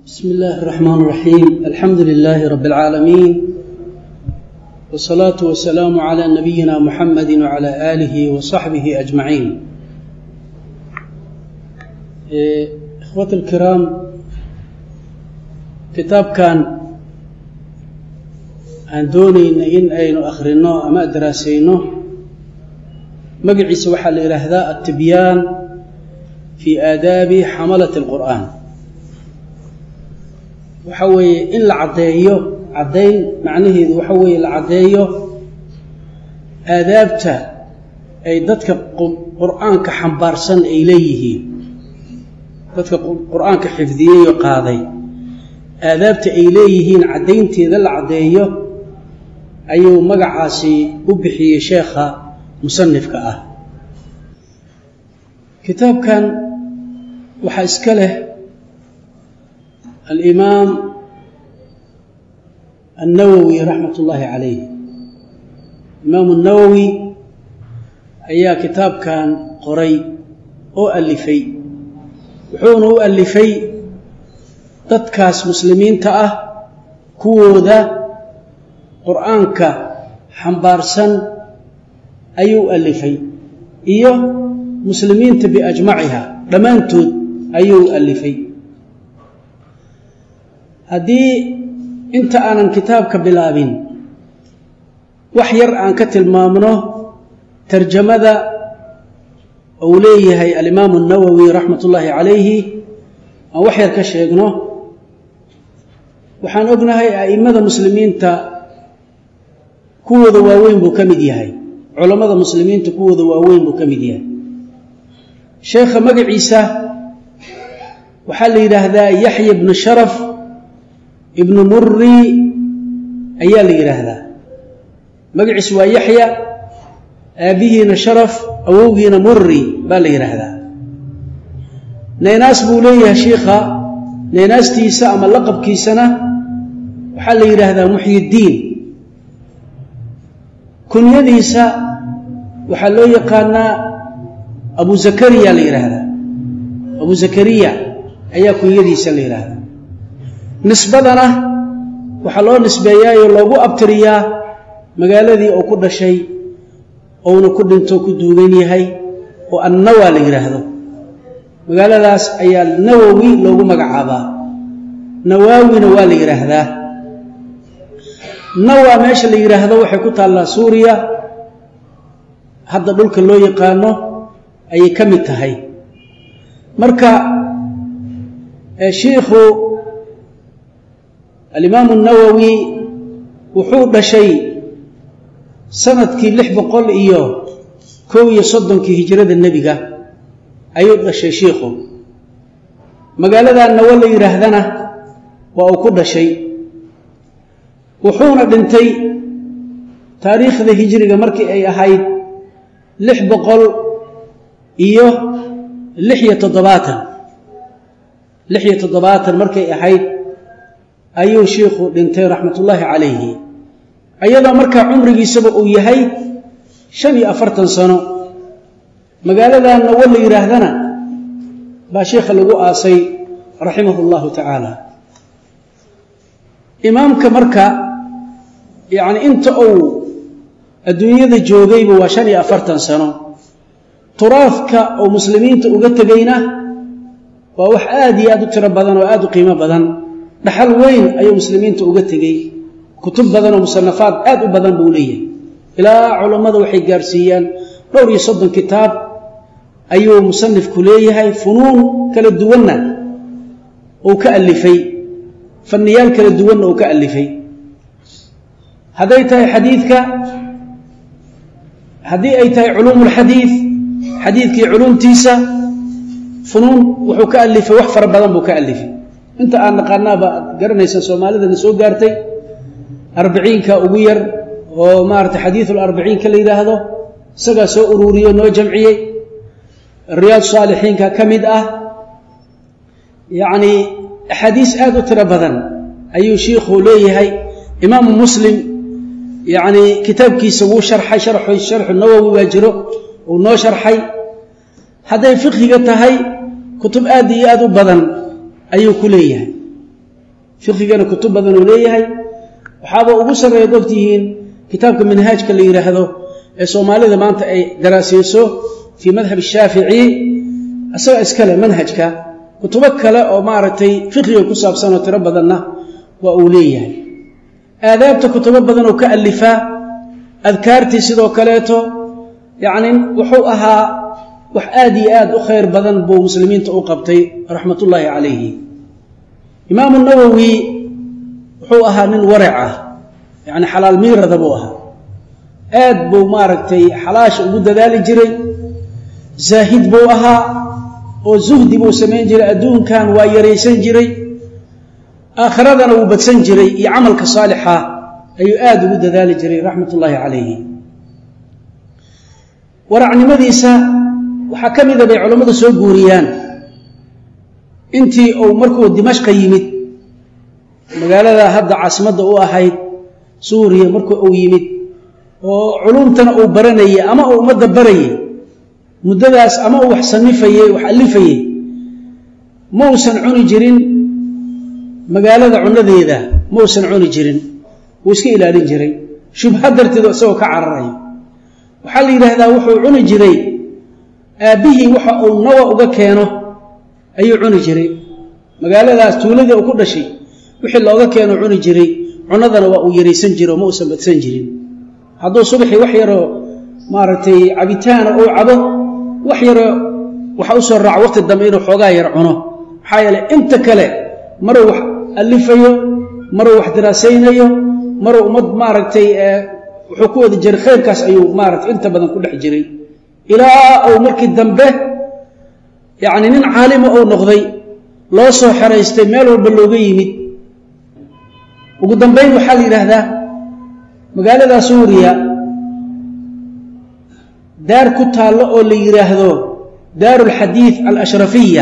بسم الله الرحمن الرحيم الحمد لله رب العالمين والصلاة والسلام على نبينا محمد وعلى آله وصحبه أجمعين إخوة الكرام كتاب كان aan doonayna in aynu akhrino ama daraasayno magaciisa waxaa la yidhaahdaa altibyaan fii aadaabi xamalati alqur'aan waxa weeye in la caddeeyo caddayn macnaheedu waxa weeye la caddeeyo aadaabta ay dadka qur'aanka xambaarsan ay leeyihiin dadka qur'aanka xifdiyeyo qaaday aadaabta ay leeyihiin caddaynteeda la caddeeyo ayuu magacaasi u bixiyey sheekha musanifka ah kitaabkan waxaa iska leh alimaam annawowi raxmat ullaahi calayh imaamu nawowi ayaa kitaabkan qoray oo alifay wuxuuna u alifay dadkaas muslimiinta ah kuwooda qur'aanka xambaarsan ayuu alifay iyo muslimiinta biajmaciha dhammaantood ayuu alifay haddii inta aanan kitaabka bilaabin wax yar aan ka tilmaamno tarjamada uu leeyahay alimaamu nawowi raxmat ullaahi calayhi aan wax yar ka sheegno waxaan ognahay a'immada muslimiinta kuwooda waaweyn buu ka mid yahay culammada muslimiinta kuwooda waaweyn buu ka mid yahay sheekha magaciisa waxaa la yidhaahdaa yaxya ibnu sharaf ibnu muri ayaa la yidhaahdaa magaciisu waa yaxya aabbihiina sharaf awowgiina muri baa la yidhaahdaa naynaas buu leeyahay shiikha naynaastiisa ama laqabkiisana waxaa la yidhaahdaa muxyiddiin kunyadiisa waxaa loo yaqaanaa abu zakariya la yidhaahdaa abu zakariya ayaa kunyadiisa la yidhaahdaa nisbadana waxaa loo nisbeeyaayoo loogu abtiriyaa magaaladii oo ku dhashay ouna ku dhinto ku duugan yahay oo annawa la yidhaahdo magaaladaas ayaa nawowi loogu magacaabaa nawaawina waa la yidhaahdaa nawa meesha la yidhaahdo waxay ku taallaa suuriya hadda dhulka loo yaqaano ayay ka mid tahay marka shiikhu alimaamu nawowi wuxuu dhashay sanadkii lix boqol iyo kow iyo soddonkii hijrada nebiga ayuu dhashay shiikhu magaaladaa nawo la yidhaahdana waa uu ku dhashay wuxuuna dhintay taariikhda hijriga markii ay ahayd lix boqol iyo lix iyo toddobaatan lix iyo toddobaatan markay ahayd ayuu shiikhu dhintay raxmatullaahi calayhi iyadoo markaa cumrigiisaba uu yahay shan iyo afartan sano magaaladaa nawo la yidhaahdana baa sheikha lagu aasay raximahu llahu tacaala imaamka marka yacni inta uu adduunyada joogayba waa shan iyo afartan sano turaafka uu muslimiinta uga tegayna waa wax aad iyo aad u tiro badan oo aad u qiimo badan dhaxal weyn ayuu muslimiinta uga tegey kutub badan oo musanafaad aad u badan buu leeyahay ilaa culammada waxay gaarsiiyaan dhowr iyo soddon kitaab ayuu musanifku leeyahay funuun kala duwanna uu ka alifay fanniyaal kala duwanna uu ka alifay hadday tahay xadiidka haddii ay tahay culuumulxadiid xadiidkii culuumtiisa funuun wuxuu ka alifay wax fara badan buu ka alifay inta aan naqaanaaba ad garanaysa soomaalidana soo gaartay arbiciinka ugu yar oo maarata xadiiul arbiciinka la yidhaahdo isagaa soo uruuriyo noo jamciyey riyaad saalixiinka ka mid ah yacnii axaadiis aad u tiro badan ayuu shiikhu leeyahay imaamu muslim yacnii kitaabkiisa wuu sharxay sharxu nawowi baa jiro uu noo sharxay hadday fiqhiga tahay kutub aad iyo aad u badan ayuu ku leeyahay fiqigana kutub badan uu leeyahay waxaaba ugu sarreeya ogtihiin kitaabka manhaajka la yidhaahdo ee soomaalida maanta ay daraasayso fii madhab shaafici isaga iskale manhajka kutubo kale oo maaragtay fiqiga ku saabsan oo tiro badanna waa uu leeyahay aadaabta kutubo badan oo ka alifaa adkaartii sidoo kaleeto yacni wuxuu ahaa wax aad iyo aad u khayr badan buu muslimiinta u qabtay raxmatullaahi calayhi imaamu nawowi wuxuu ahaa nin warac ah yacni xalaal miirada buu ahaa aad buu maaragtay xalaasha ugu dadaali jiray zaahid buu ahaa oo zuhdi buu samayn jiray adduunkan waa yaraysan jiray aakhiradana wuu badsan jiray iyo camalka saalixa ayuu aad ugu dadaali jiray raxmat ullaahi calayhi waracnimadiisa waxaa ka mida bay culammadu soo guuriyaan intii uu markuu dimashqa yimid magaalada hadda caasimadda u ahayd suuriya markuu uu yimid oo culumtana uu baranayey ama uu ummadda barayey muddadaas ama uu wax sanifayey wax allifayey ma uusan cuni jirin magaalada cunadeeda ma uusan cuni jirin wuu iska ilaalin jiray shubha darteedo isagoo ka cararayo waxaa la yidhaahdaa wuxuu cuni jiray aabbihii waxa uu nawa uga keeno ayuu cuni jiray magaaladaas tuuladii uu ku dhashay wixii looga keeno cuni jiray cunadana waa uu yaraysan jiro ma uusan badsan jirin hadduu subaxii wax yaroo maaragtay cabitaana uu cabo wax yaroo waxa u soo raaco waqti dambe inuu xoogaa yar cuno maxaa yeeley inta kale maruu wax alifayo maruu wax diraasaynayo maruu ummad maaragtay wuxuu ku wadi jiray khayrkaas ayuu maaragtay inta badan ku dhex jiray ilaa uu markii dambe yacni nin caalima uu noqday loo soo xeraystay meel walba looga yimid ugu dambayn waxaa la yidhaahdaa magaalada suuriya daar ku taallo oo la yidhaahdo daaru alxadiid alashrafiya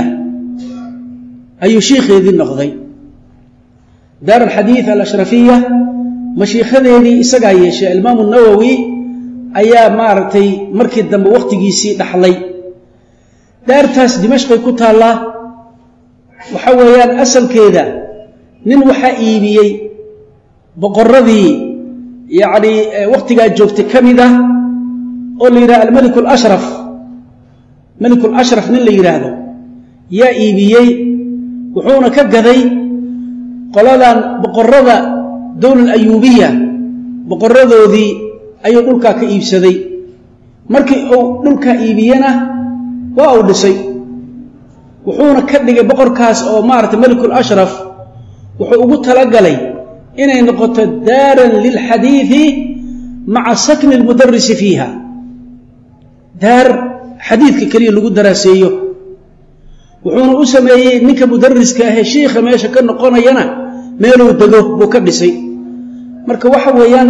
ayuu shiikheedii noqday daaru alxadiid alashrafiya mashiikhadeedii isagaa yeeshay alimaamu nawowi ayaa maaragtay markii dambe wakhtigiisii dhaxlay daartaas dimashqay ku taallaa waxa weeyaan asalkeeda nin waxaa iibiyey boqoradii yacnii wakhtigaa joogtay ka mid ah oo la yidhahdo almeliku alashraf meliku lashraf nin la yidhaahdo yaa iibiyey wuxuuna ka gaday qoladan boqorada dowla ayuubiya boqoradoodii ayuu dhulkaa ka iibsaday markii uu dhulkaa iibiyena waa uu dhisay wuxuuna ka dhigay boqorkaas oo maaragtay melikul ashraf wuxuu ugu talagalay inay noqoto daaran lilxadiidi maca sakni lmudarisi fiiha daar xadiidka keliya lagu daraaseeyo wuxuuna u sameeyey ninka mudariska ahee shiikha meesha ka noqonayana meeluu dego buu ka dhisay marka waxa weeyaan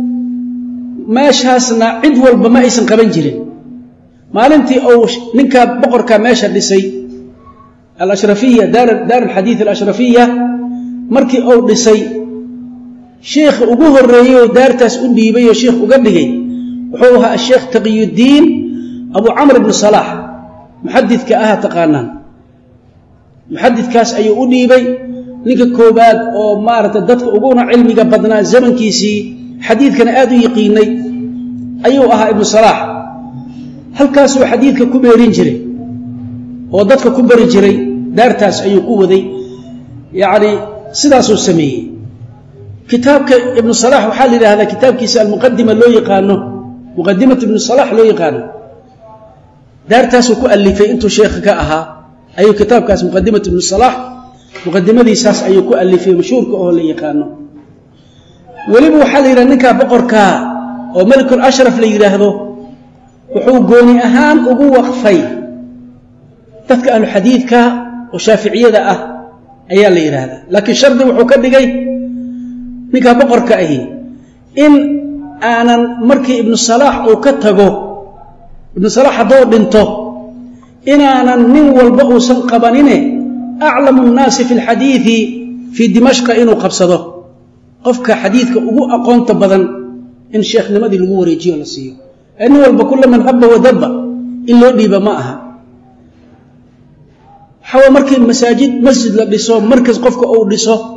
meeshaasna cid walba ma aysan qaban jirin maalintii uu ninkaa boqorkaa meesha dhisay alashrafiya daar alxadiid alashrafiya markii uu dhisay shiikha ugu horeeyey oo daartaas u dhiibay oo shiikh uga dhigay wuxuu ahaa asheekh taqiyuddiin abu camr ibnu salaax muxadidka aha taqaanaan muxadidkaas ayuu u dhiibay ninka koobaad oo maaragtay dadka uguna cilmiga badnaa zamankiisii xadiidkana aad u yiqiinay ayuu ahaa ibnu salaax halkaasuu xadiidka ku beerin jiray oo dadka ku bari jiray daartaas ayuu ku waday yacni sidaasuu sameeyey kitaabka ibnu salaax waxaa la yidhahdaa kitaabkiisa almuqadima loo yaqaano muqadimatu ibnu salaax loo yaqaano daartaasuu ku alifay intuu sheekha ka ahaa ayuu kitaabkaas muqadimatu ibnu salaax muqadimadiisaas ayuu ku alifay mashhuurka oo la yaqaano weliba waxaa la yidhahda ninkaa boqorkaa oo melikul ashraf la yidhaahdo wuxuu gooni ahaan ugu waqfay dadka ahluxadiidka oo shaaficiyada ah ayaa la yidhaahdaa laakiin shardi wuxuu ka dhigay ninkaa boqorka ahi in aanan markii ibnu salaax uu ka tago ibnu salaax hadduu dhinto inaanan nin walba uusan qabanine aclamu nnaasi fi lxadiidi fii dimashqa inuu qabsado qofka xadiidka ugu aqoonta badan in sheekhnimadii lagu wareejiyo la siiyo ee nin walba kula man habba wadabba in loo dhiiba ma aha waxawa markii masaajid masjid la dhiso markas qofka uu dhiso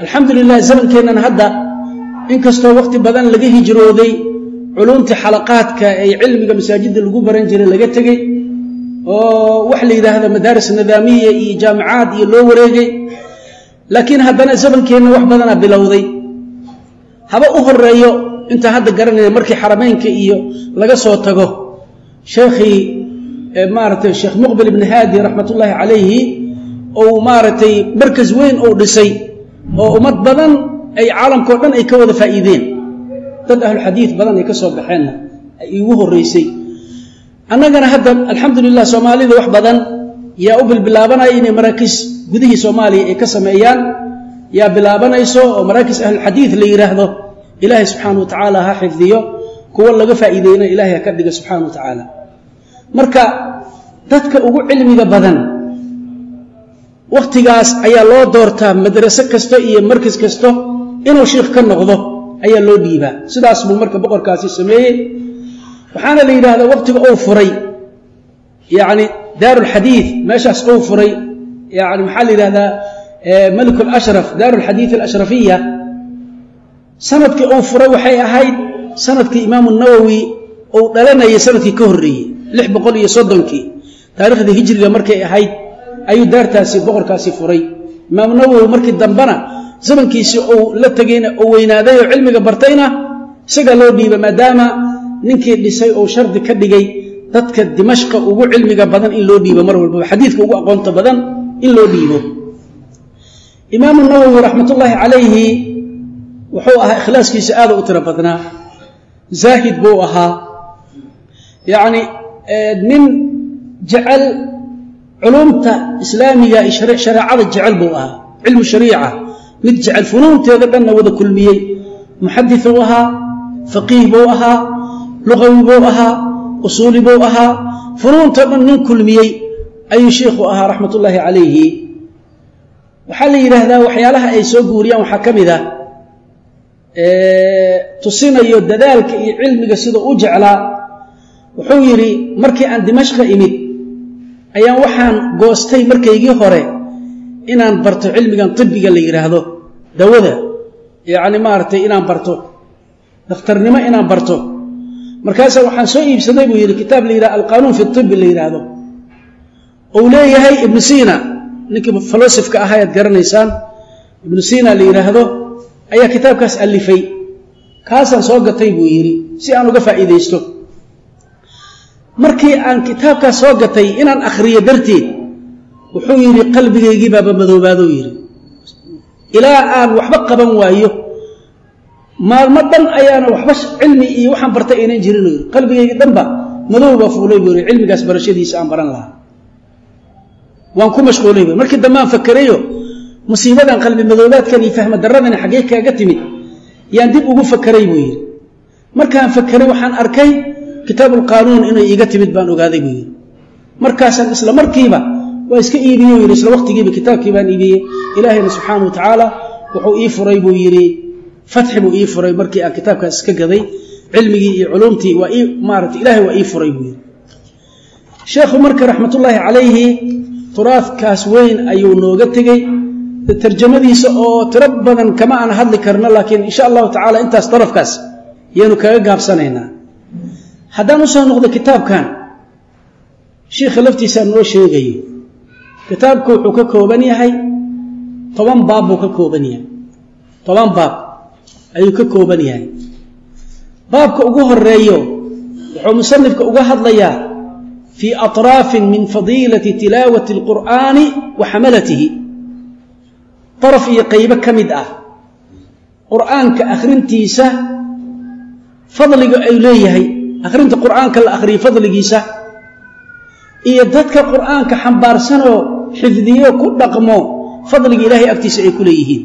alxamdu lilah zamankeennan hadda inkastoo waqti badan laga hijrooday culumtii xalaqaadka ee cilmiga masaajidda lagu baran jiray laga tegey oo wax la yidhaahdo madaaris nidaamiya iyo jaamicaad iyo loo wareegay laakiin haddana zamankeenna wax badanaa bilowday haba u horeeyo intaa hadda garanaya markii xarameynka iyo laga soo tago sheekhii maaratay sheekh muqbil ibni haadi raxmatullaahi calayhi ou maaragtay markas weyn ou dhisay oo ummad badan ay caalamkao dhan ay ka wada faa'iideen dad ahluxadiid badan ay ka soo baxeenna ay iigu horreysay annagana hadda alxamdulilah soomaalida wax badan yaa u bilbilaabanaya inay maraakiis gudihii soomaaliya ay ka sameeyaan yaa bilaabanayso oo maraakiis ahlulxadiid la yidhaahdo ilaahay subxaana wa tacaala ha xifdiyo kuwo laga faa'iideeyna ilaahay ha ka dhiga subxaana wa tacaala marka dadka ugu cilmiga badan wakhtigaas ayaa loo doortaa madraso kasta iyo markas kasto inuu shiikh ka noqdo ayaa loo dhiibaa sidaas buu marka boqorkaasi sameeyey waxaana la yidhahdaa wakhtiga uu furay yacni daarulxadiid meeshaas uu furay yani maxaa la yidhahdaa malik lashraf daarulxadiid alashrafiya sanadkii uu furay waxay ahayd sanadkii imaamu nawowi uu dhalanayay sanadkii ka horreeyey lix boqol iyo soddonkii taariikhdii hijriga markay ahayd ayuu daartaasi boqorkaasi furay imaamu nawowi markii dambena zamankiisii uu la tegayna uu weynaaday oo cilmiga bartayna isagaa loo dhiiba maadaama ninkii dhisay uu shardi ka dhigay dadka dimashqa ugu cilmiga badan in loo dhiibo mar walbaba xadiidka ugu aqoonta badan in loo dhiibo imaamu nawowi raxmatullaahi calayhi wuxuu ahaa ikhlaaskiisa aada u tiro badnaa zaahid buu ahaa yacni nin jecel culumta islaamiga shareecada jecel buu ahaa cilmu shariica mid jecel funuunteeda dhanna wada kulmiyey muxadis buu ahaa faqiih buu ahaa luqawi buu ahaa usuuli buu ahaa funuuntao dhan nin kulmiyey ayuu shiikhu ahaa raxmatullaahi calayhi waxaa la yidhaahdaa waxyaalaha ay soo guuriyaan waxaa ka mid ah tusinayo dadaalka iyo cilmiga siduu u jeclaa wuxuu yidhi markii aan dimashqa imid ayaan waxaan goostay markaygii hore inaan barto cilmigan tibiga la yidhaahdo dawada yacni maaragtay inaan barto dakhtarnimo inaan barto markaasa waxaan soo iibsaday buu yidhi kitaab la yidhahdo alqaanuun fi tibi la yidhaahdo uu leeyahay ibnu siina ninkii falosifka ahaa ayaad garanaysaan ibnu siina la yidhaahdo ayaa kitaabkaas allifay kaasaan soo gatay buu yidhi si aan uga faa'iidaysto markii aan kitaabkaas soo gatay inaan akhriyo darteed wuxuu yidhi qalbigaygii baaba madoobaadou yidhi ilaa aan waxba qaban waayo maalmo dhan ayaana waxba cilmi iyo waxaan bartay aynan jirin yidhi qalbigaygii dhanba madow baa fuulay buu yidhi cilmigaas barashadiisa aan baran lahaa waan ku mashquulay bu markii dambe aan fakerayo musiibadan qalbi madoobaadkan iyo fahma darradani xaggee kaaga timid yaan dib ugu fakeray buu yidhi markaan fakeray waxaan arkay kitaabuulqaanuun inay iiga timid baan ogaaday buu yidhi markaasaan isla markiiba waa iska iibiyey yidhi isla waqtigiiba kitaabkii baan iibiyey ilaahayna subxaana wa tacaala wuxuu ii furay buu yidhi fatxi buu ii furay markii aan kitaabkaas iska gaday cilmigii iyo culumtii waa ii maarata ilaahay waa ii furay buu yidhi sheekhu marka raxmatullaahi calayhi turaadkaas weyn ayuu nooga tegey tarjamadiisa oo tiro badan kama aan hadli karno laakiin insha allahu tacala intaas darafkaas yaanu kaga gaabsanaynaa haddaan usoo noqdo kitaabkan shiikha laftiisaa noo sheegayo kitaabku wuxuu ka kooban yahay toban baab buu ka kooban yahay toban baab ayuu ka kooban yahay baabka ugu horeeyo wuxuu musanifka uga hadlayaa fii atraafin min fadiilati tilaawati alqur'aani wa xamalatihi daraf iyo qaybo ka mid ah qur'aanka akhrintiisa fadliga ay leeyahay akhrinta qur'aanka la akhriyo fadligiisa iyo dadka qur'aanka xambaarsanoo xifdiyo ku dhaqmo fadliga ilaahay agtiisa ay ku leeyihiin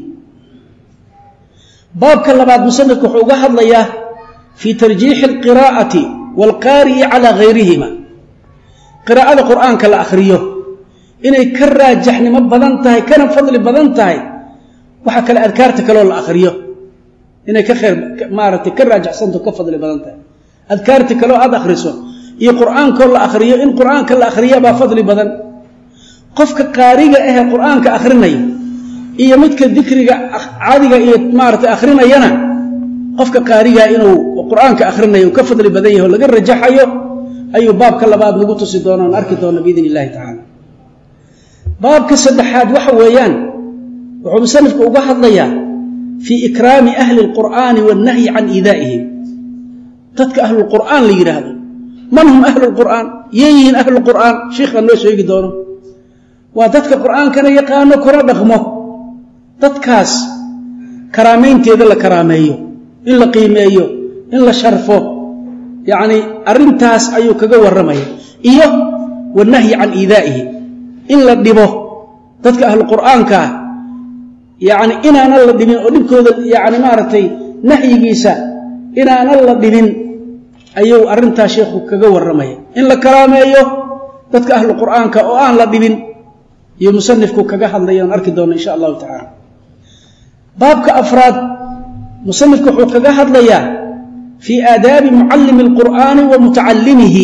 baabka labaad musanifku wuxuu uga hadlayaa fii tarjiixi alqiraa'ati waalqaari'i calaa hayrihima qiraa'ada qur'aanka la akhriyo inay ka raajaxnimo badan tahay kana fadli badan tahay waxa kale adkaarta kaloo la akhriyo inay ka khayr maaragtay ka raajaxsanto ka fadli badan tahay adkaarta kaloo aad akhriso iyo qur'aankoo la akhriyo in qur'aanka la akhriya baa fadli badan qofka qaariga ahee qur'aanka akhrinayo iyo midka dikriga caadiga iyo maaragtay akhrinayana qofka qaarigaa inuu qur-aanka akhrinayo uu ka fadli badan yahay oo laga rajaxayo ayuu baabka labaad nagu tusi doonaan arki doona biidn illahi tacaala baabka saddexaad waxa weeyaan wuxuu musanifku uga hadlayaa fii ikraami ahli اlqur'aani waannahyi can iidaa'ihim dadka ahlulqur'aan la yidhaahdo man hum ahlu lqur'aan yay yihiin ahlu qur'aan shiikha noo sheegi doono waa dadka qur'aankana yaqaano kuna dhaqmo dadkaas karaamaynteeda la karaameeyo in la qiimeeyo in la sharfo yacni arrintaas ayuu kaga warramaya iyo wanahyi can iidaa'ihi in la dhibo dadka ahlu qur'aanka ah yacni inaanan la dhibin oo dhibkooda yacni maaragtay nahyigiisa inaanan la dhibin ayuu arrintaas sheekhu kaga warramaya in la karaameeyo dadka ahlu qur'aanka oo aan la dhibin iyo musanifku kaga hadlaya aan arki doona insha allahu tacaala baabka afraad musanifku wuxuu kaga hadlayaa fii aadaabi mucallimi alqur'aani wa mutacallimihi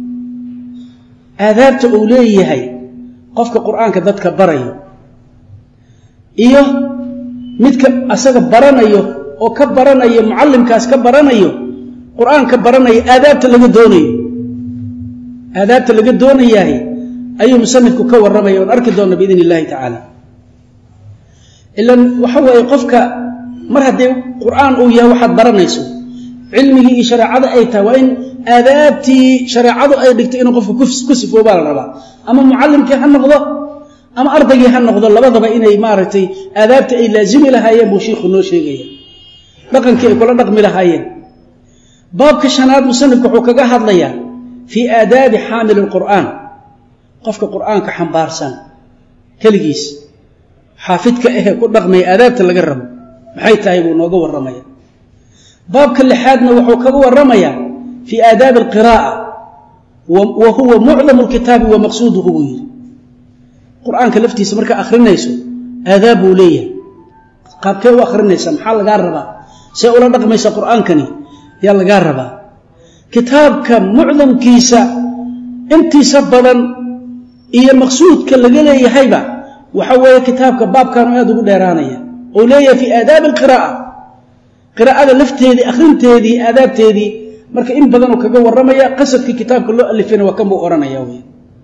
aadaabta uu leeyahay qofka qur'aanka dadka barayo iyo midka asaga baranayo oo ka baranayo mucallimkaas ka baranayo qur'aanka baranaya aadaabta laga doonayo aadaabta laga doonayahay ayuu musanifku ka warramaya oon arki doonna biidn illahi tacaala ilan waxa weeye qofka mar haddii qur'aan uu yahay waxaad baranayso cilmigii iyo shareecada ay tahay waa in aadaabtii shareecadu ay dhigtay inuu qofku ku sifoobaa la rabaa ama mucallimkii ha noqdo ama ardaygii ha noqdo labadaba inay maaragtay aadaabta ay laazimi lahaayeen buu shiikhu noo sheegaya dhaqankii ay kula dhaqmi lahaayeen baabka shanaad musanifku wuxuu kaga hadlayaa fii aadaabi xaamili lqur'aan qofka qur'aanka xambaarsan keligiis xaafidka ahee ku dhaqmaya aadaabta laga rabo maxay tahay buu nooga warramaya baabka lixaadna wuxuu kaga warramayaa fii aadaabi alqiraa'a wa huwa mucdamu lkitaabi wa maqsuuduhu buu yidhi qur'aanka laftiisa markaa akhrinayso aadaab buu leeyahay qaabkee u akhrinaysa maxaa lagaa rabaa see ula dhaqmaysa qur'aankani yaa lagaa rabaa kitaabka mucdamkiisa intiisa badan iyo maqsuudka laga leeyahayba waxa weeye kitaabka baabkaanu aad ugu dheeraanaya ou leeyahay fii aadaabi alqiraa'a qiraa'ada lafteedii akhrinteedii aadaabteedii marka in badanuu kaga warramaya qasadkii kitaabka loo alifayna waa kan buu odhanaya wy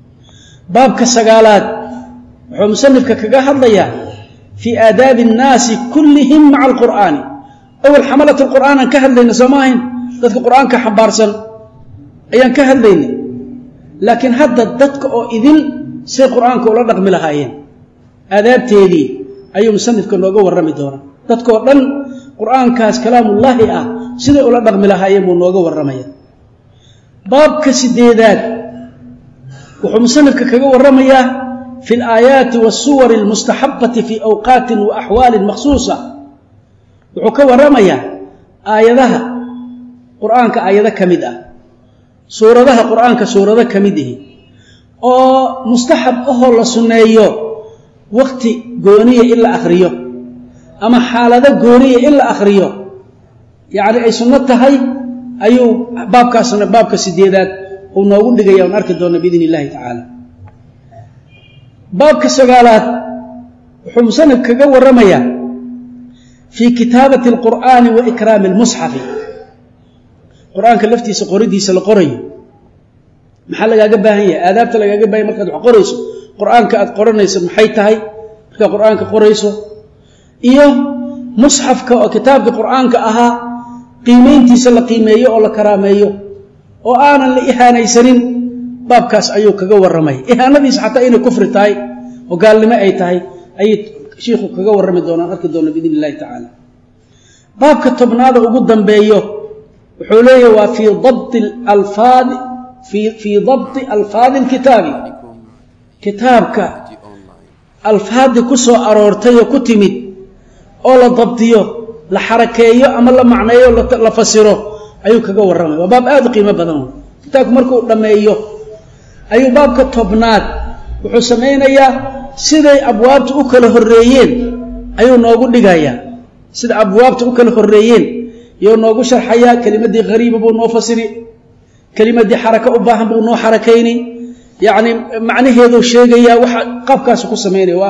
baabka sagaalaad wuxuu musanifka kaga hadlayaa fii aadaabi annaasi kullihim maca alqur'aani awal xamalat alqur'aan aan ka hadlayna soo ma ahayn dadka qur'aanka xambaarsan ayaan ka hadlaynay laakiin hadda dadka oo idil say qur'aanka ula dhaqmi lahaayeen aadaabteedii ayuu musanifka nooga warrami doonaa dadkoo dhan qur'aankaas kalaamullaahi ah siday ula dhaqmi lahaayeen buu nooga warramaya baabka sideedaad wuxuu musanifka kaga warramayaa fi alaayaati waasuwari almustaxabati fii awqaatin wa axwaalin makhsuusa wuxuu ka warramayaa aayadaha qur'aanka aayado ka mid ah suuradaha qur'aanka suurado ka mid ihi oo mustaxab ahoo la sunneeyo wakhti gooniya in la akhriyo ama xaalado gooniya in la akhriyo yacni ay sunno tahay ayuu baabkaasna baabka sideedaad uu noogu dhigaya on arki doona biidn illahi tacaala baabka sagaalaad wuxuu musanif kaga warramayaa fii kitaabati alqur'aani wa ikraami almusxafi qur-aanka laftiisa qoridiisa la qorayo maxaa lagaaga baahan yahay aadaabta lagaaga bahan yahy markaad wax qorayso qur-aanka aad qoranayso maxay tahay markaad qur-aanka qorayso iyo musxafka oo kitaabka qur-aanka ahaa qiimayntiisa la qiimeeyo oo la karaameeyo oo aanan la ihaanaysanin baabkaas ayuu kaga warramaya ihaanadiisa xataa inay kufri tahay oo gaalnimo ay tahay ayay shiikhu kaga warrami doonaan arki doona biidn illahi tacaala baabka tobnaada ugu dambeeyo wuxuu leeyahy waa fii dabti alfaadi fii dabti alfaadi alkitaabi kitaabka alfaadii ku soo aroortay oo ku timid oo la dabdiyo la xarakeeyo ama la macneeyo la fasiro ayuu kaga warramaya waa baab aad u qiimo badan kitaabku markuu dhammeeyo ayuu baabka tobnaad wuxuu samaynayaa siday abwaabta u kala horreeyeen ayuu noogu dhigayaa sida abwaabta u kala horreeyeen iyou noogu sharxayaa kelimadii hariiba buu noo fasiri kelimadii xaraka u baahan buu noo xarakayni yacni macnaheeduu sheegayaa waxa qaabkaasu ku samaynaya waa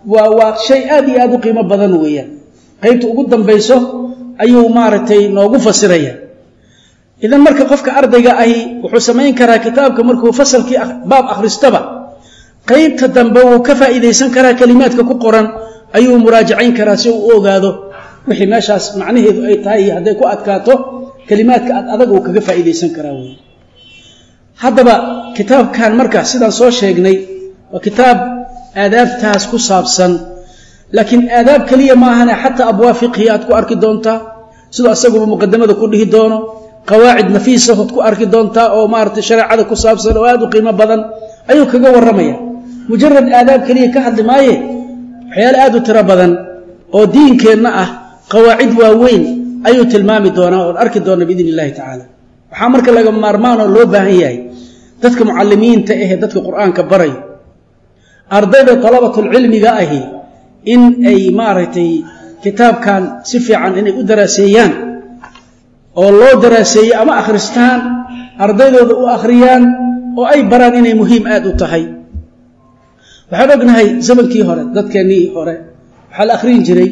waa waa shay aad iyo aad u qiimo badan weeyaan qaybta ugu dambayso ayuu maaragtay noogu fasiraya idan marka qofka ardayga ahi wuxuu samayn karaa kitaabka markuu fasalkii baab akhristaba qaybta dambe wuu ka faa'iidaysan karaa kelimaadka ku qoran ayuu muraajacayn karaa si uu u ogaado wixii meeshaas macnaheedu ay tahay iyo hadday ku adkaato kelimaadka ad adag uu kaga faa'iidaysan karaa wey haddaba kitaabkan marka sidaan soo sheegnay waa kitaab aadaabtaas ku saabsan laakiin aadaab keliya ma ahane xataa abwaab fiqhiya aad ku arki doontaa siduu asaguba muqadamada ku dhihi doono qawaacid nafiisa ood ku arki doontaa oo maaratay shareecada ku saabsan oo aad u qiimo badan ayuu kaga warramaya mujarad aadaab keliya ka hadli maaye waxyaale aad u tiro badan oo diinkeenna ah qawaacid waaweyn ayuu tilmaami doonaa oon arki doona biidn illahi tacaala waxaa marka laga maarmaanoo loo baahan yahay dadka mucalimiinta ahee dadka qur'aanka barayo ardayda dalabatulcilmiga ahi in ay maaragtay kitaabkan si fiican inay u daraaseeyaan oo loo daraaseeyo ama akhristaan ardaydooda u akhriyaan oo ay baraan inay muhiim aad u tahay waxaan ognahay zamankii hore dadkeennii hore waxaa la akhriyin jiray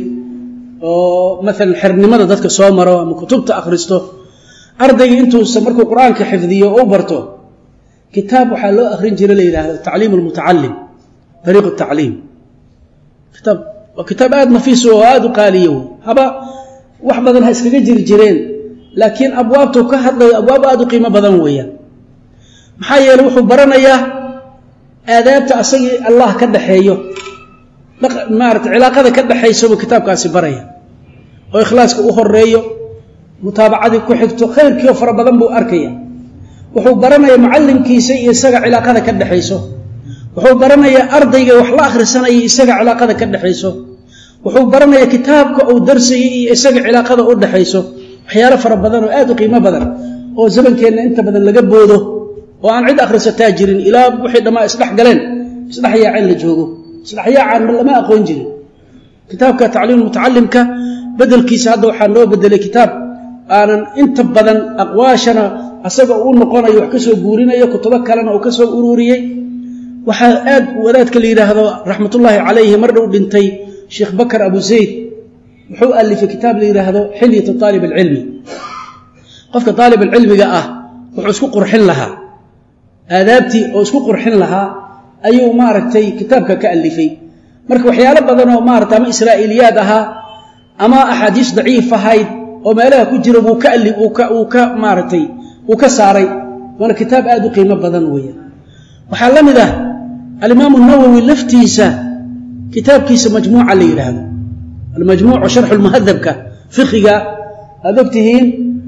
oo maalan xernimada dadka soo maro ama kutubta akhristo ardayga intuusa markuu qur-aanka xifdiyo oo u barto kitaab waxaa loo akhrin jira la yidhaahdo tacliim almutacalim dariiq tacliim kitaab waa kitaab aada nafiis oo aada u qaaliyo wey haba wax badan ha iskaga jiri jireen laakiin abwaabtuu ka hadlayo abwaab aada u qiimo badan weeyaan maxaa yeeley wuxuu baranayaa aadaabta asagii allah ka dhaxeeyo maarata cilaaqada ka dhaxaysa buu kitaabkaasi baraya oo ikhlaaska u horeeyo mutaabacadii ku xigto khayrkiio fara badan buu arkaya wuxuu baranayaa mucallimkiisa iyo isaga cilaaqada ka dhexayso wuxuu baranayaa ardayga wax la akhrisanaya isaga cilaaqada ka dhexayso wuxuu baranayaa kitaabka uu darsayay iyo isaga cilaaqada u dhexayso waxyaalo fara badan oo aad u qiimo badan oo zamankeenna inta badan laga boodo oo aan cid akhrisataa jirin ilaa wixii dhammaa isdhex galeen isdhex yaaceen la joogo isdhex yaacaan lama aqoon jirin kitaabka tacliim mutacalimka bedelkiisa hadda waxaa noo bedelay kitaab aanan inta badan aqwaashana asaga u noqonayo wax ka soo guurinayo kutubo kalena uu ka soo ururiyey waxaa aad wadaadka la yidhaahdo raxmatullaahi calayhi mar dhow dhintay sheekh bakar abu zayd wuxuu alifay kitaab la yidhaahdo xilyatu aalib alcilmi qofka aalib alcilmiga ah wuxuu isku qurxin lahaa aadaabtii oo isku qurxin lahaa ayuu maaragtay kitaabka ka alifay marka waxyaalo badan oo maarata ama israa'iiliyaad ahaa ama axaadiis daciif ahayd oo meelaha ku jira wuu ka ali uu ka maaragtay uu ka saaray waana kitaab aad u qiimo badan weeyaan waxaa la mid ah alimaamu nawowi laftiisa kitaabkiisa majmuuca la yidhaahdo almajmuucu sharxu lmuhadabka fiqiga aad ogtihiin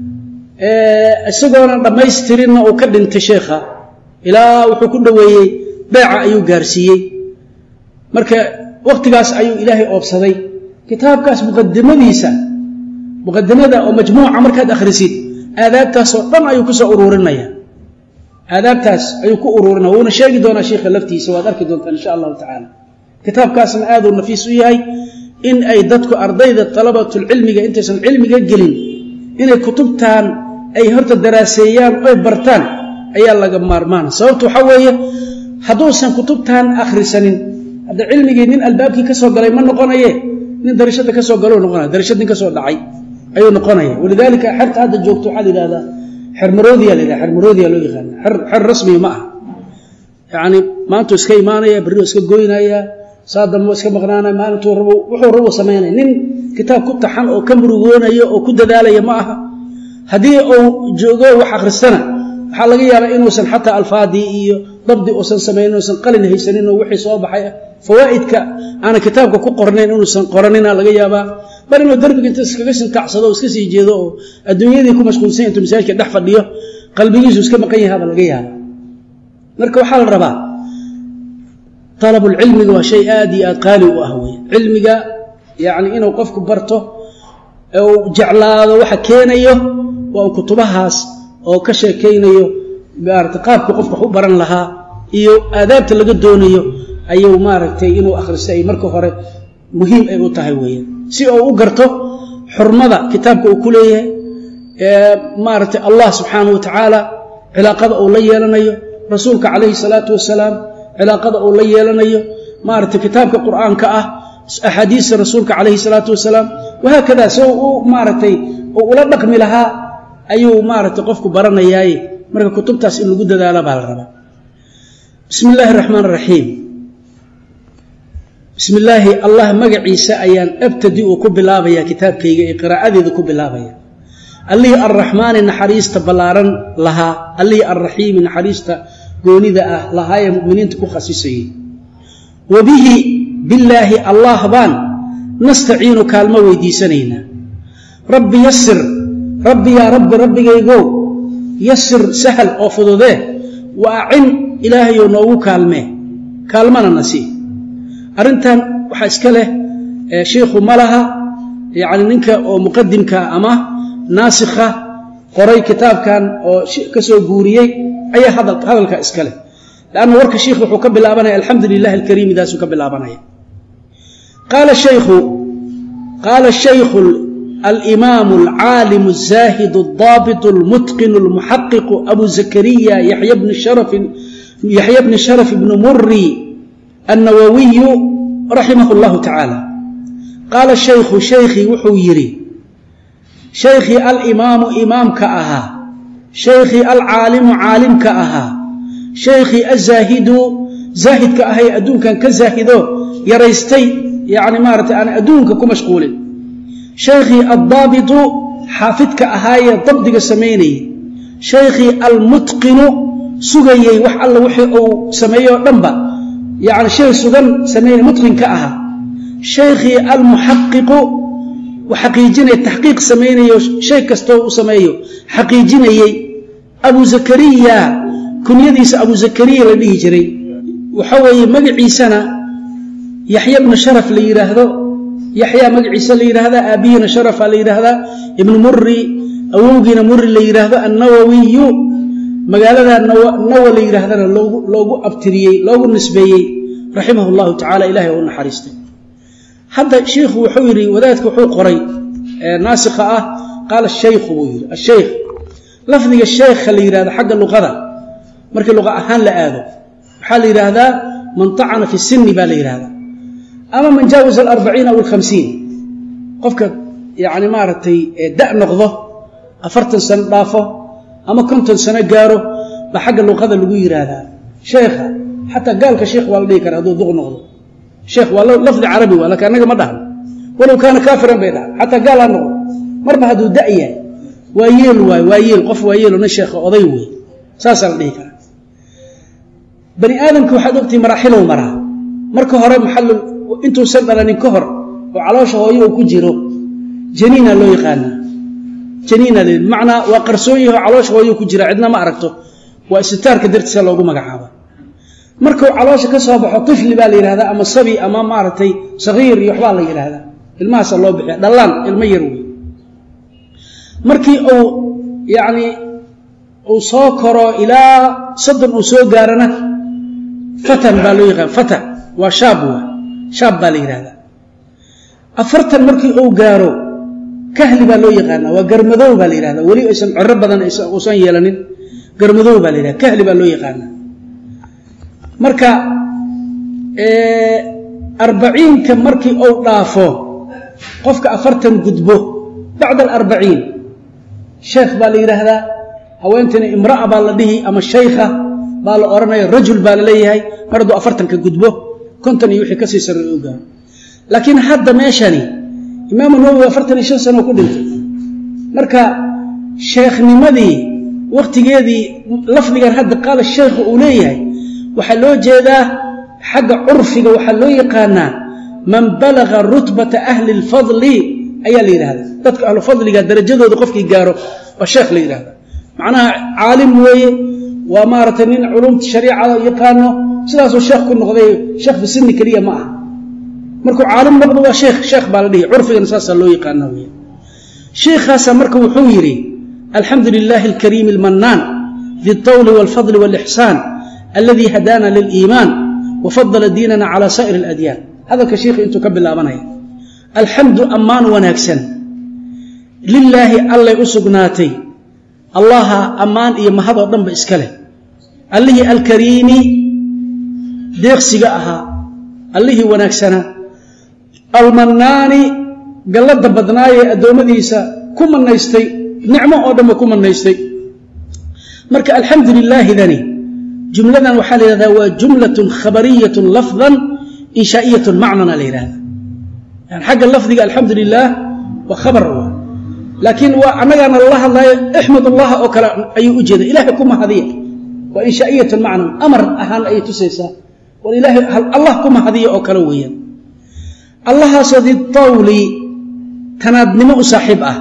isagoona dhammaystirinna uu ka dhintay sheekha ilaa wuxuu ku dhoweeyey beeca ayuu gaarsiiyey marka wakhtigaas ayuu ilaahay oobsaday kitaabkaas muqadimadiisa muqadimada oo majmuuca markaad akhrisid aadaabtaasoo dhan ayuu kusoo ururinaya aadaabtaas ayuu ku ururinaya wuuna sheegi doonaa sheikha laftiisa waad arki doontaan insha allahu tacaala kitaabkaasna aaduu nafiis u yahay in ay dadku ardayda talabatulcilmiga intaysan cilmiga gelin inay kutubtan ay horta daraaseeyaan oy bartaan ayaa laga maarmaana sababtu waxaa weeye hadduusan kutubtan akhrisanin hadda cilmigii nin albaabkii ka soo galay ma noqonaye nin darishada ka soo galo noqonaya darishad nin ka soo dhacay ayuu noqonaya walidaalika xerta hadda joogto waxaa la yidhahdaa xermaroodiya la yidhahda xermaroodiya loo yaqaana xer rasmi ma ah yacni maantuu iska imaanaya berrio iska goynaya saa dambe iska maqnaanaya maalintuu rabo wuxuu rabo samaynaya nin kitaab ku taxan oo ka murugoonayo oo ku dadaalaya ma aha haddii uu joogo wax akhristana waxaa laga yaabaa inuusan xataa alfaadii iyo dabdi uusan samaynin uusan qalin haysanin oo wixii soo baxay fawaa'idka aanan kitaabka ku qornayn inuusan qoranina laga yaabaa bal inuu derbiga inta iskaga sintacsado oo iska sii jeedo oo adduunyadii ku mashquulsan intuu masaajidka dhex fadhiyo qalbigiisu iska maqan yahaaba laga yaaba marka waxaa la rabaa alabulcilmiga waa shay aad iyo aad qaali u ah wey cilmiga yacni inuu qofku barto uu jeclaado waxa keenayo waa kutubahaas oo ka sheekaynayo maarata qaabka qofka wax u baran lahaa iyo aadaabta laga doonayo ayuu maaragtay inuu akhristo ay marka hore muhiim ay u tahay weeyaan si uu u garto xurmada kitaabka uu ku leeyahay maaragtay allah subxaanahu wa tacaala cilaaqada uu la yeelanayo rasuulka calayhi salaatu wasalaam cilaaqada uu la yeelanayo maaragtay kitaabka qur'aanka ah axaadiista rasuulka calayhi salaatu wasalaam wahaakada soo u maaragtay oo ula dhaqmi lahaa ayuu maaragtay qofku baranayaaye marka kutubtaas in lagu dadaala baa la rabaa bismi illaahi araxmaan araxiim bismi illaahi allah magaciisa ayaan abtadi uu ku bilaabaya kitaabkayga ee qiraa'adeeda ku bilaabaya allihii arraxmaani naxariista ballaaran lahaa allihii arraxiimi naxariista goonida ah lahaa ee muminiinta ku khasisayay wa bihi billaahi allah baan nastaciinu kaalmo weydiisanaynaa rabbi yasir rabbi yaa rabbi rabbigaygow yasir sahal oo fududee wa acin ilaahayow noogu kaalmee kaalmana na sii arrintan waxaa iska leh shiikhu ma laha yacni ninka oo muqadimka ama naasikha qoray kitaabkan oo ka soo guuriyey ayaa hadalka iska leh lanna warka shiikh wuxuu ka bilaabanaya alxamdu lilahi alkariim idaasuu ka bilaabanaya qaala shaykhu qaala shaykhu alimaamu alcaalimu alzaahidu aldaabitu almutqinu almuxaqiqu abu zakariya yaxya bni sharafin yaxya bni sharaf ibni muri annawawiyu raximah اllahu tacaala qaala shaykhu shaykhii wuxuu yidhi shaykhii alimaamu imaamka ahaa shaykhii alcaalimu caalimka ahaa shaykhii azaahidu zaahidka ahay adduunkan ka zaahido yaraystay yacni maaratay aan adduunka ku mashquulin shaykhii addaabitu xaafidka ahaayee dabdiga samaynayay shaykhii almutqinu sugayey wax alla wixii uu sameeyey oo dhanba yacni shay sugan samaynay mutqinka ahaa shaykhii almuxaqiqu xaqiijinaya taxqiiq samaynayo shay kastoo uu sameeyo xaqiijinayey abu zakariya kunyadiisa abu zakariya la dhihi jiray waxa weeye magaciisana yaxya bnu sharaf la yidhaahdo yaxyaa magaciisa la yidhaahdaa aabihiina sharafa la yidhaahdaa ibnu muri awowgiina muri la yidhaahdo annawawiyu magaalada nawa la yidhaahdana loogu abtiriyey loogu nisbeeyey raximah llahu tacala ilahay oo u naxariistay hadda shiikhu wuxuu yidhi wadaadka wuxuu qoray naasikha ah qaala shaykhu buu yidhi ashaykh lafdiga sheekha la yidhahdo xagga luqada markii luqa ahaan la aado waxaa la yidhaahdaa man tacana fi sinni baa la yidhahdaa ama man jaawaza alarbaciin aw alkhamsiin qofka yacni maaragtay da' noqdo afartan sano dhaafo ama konton sano gaaro baa xagga luqada lagu yidhaahdaa sheekha xataa gaalka sheekh waa la dhihi kara hadduu duq noqdo sheekh waa lafdi carabi waa laakiin annaga ma dhahno walow kaana kaafiran bay dhahan xataa gaal ha noqdo marba hadduu da' yahay waa yeel waay waa yeel qof waa yeelo nin sheekha oday wey saasaa la dhihi karaa bani aadamka waxaad ogtihi maraaxilow maraa marka hore maxal intuusan dhalanin ka hor oo caloosha hooyo uu ku jiro janiina loo yaqaanaa janiina le bimacnaa waa qarsoon yaho caloosha hooyo ku jira cidna ma aragto waa istitaarka dartiisa loogu magacaaba markuu caloosha ka soo baxo tifli baa la yidhahdaa ama sabi ama maaragtay sagiir iyo waxbaa la yidhaahdaa ilmahaasa loo bixiya dhallaan ilmo yar wey markii uu yacni uu soo koro ilaa soddon uu soo gaarana fatan baa loo yaqaan fata waa shaab waa shaab baa la yidhahdaa afartan markii uu gaaro kahli baa loo yaqaanaa waa garmadow baa la yidhahdaa weli aysan coro badan uusan yeelanin garmadow baa la yidhahda kahli baa loo yaqaanaa marka arbaciinka markii uu dhaafo qofka afartan gudbo bacda alarbaciin sheekh baa la yidhaahdaa haweentana imra'a baa la dhihi ama shaykha baa la odhanaya rajul baa la leeyahay mar hadduu afartanka gudbo konton iyo wixii kasii sarreey u gaaro laakiin hadda meeshani imaamu nawowi afartan iyo shan sano ku dhintay marka sheekhnimadii wakhtigeedii lafdigan hadda qaala sheekhu uu leeyahay waxaa loo jeedaa xagga curfiga waxaa loo yaqaanaa man balaga rutbata ahli lfadli ayaa la yidhahdaa dadka ahlu fadliga darajadooda qofkii gaaro waa sheekh la yidhahda macnaha caalim weeye waa maaragtay nin culumta shariicada yaqaano sidaasuu sheekh ku noqday sheekh fi sinni keliya ma aha markuu caalim noqdo waa sheekh sheekh baa la dhihi curfigana saasaa loo yaqaana wey sheikhaasa marka wuxuu yidhi alxamdu lilaahi alkariimi almannaan di اlطawli wاlfadli wاlixsaan aladi hadaana liliimaan wafadala diinana cala saa'ir اladyaan hadalka sheikha intuu ka bilaabanaya alxamdu ammaan wanaagsan lilaahi allay u sugnaatay allaha ammaan iyo mahad oo dhanba iska leh allihii alkariimi deeqsiga ahaa allihii wanaagsanaa almannaani gallada badnaayee addoommadiisa ku manaystay nicmo oo dhanba ku manaystay marka alxamdu lilaahidani jumladan waxaa la yidhahdaa waa jumlatun khabariyatun lafdan inshaa'iyatun macnana la yidhahda yani xagga lafdiga alxamdu lilaah waa khabar laakiin waa annagaana lala hadlaayo ixmad allah oo kale ayuu u jeeda ilahay ku mahadiya waa inshaa'iyatun macnan amar ahaan ayay tusaysaa war ilaahay allah ku mahadiya oo kale weeyaan allahaasoo ditawli tanaadnimo u saaxiib ah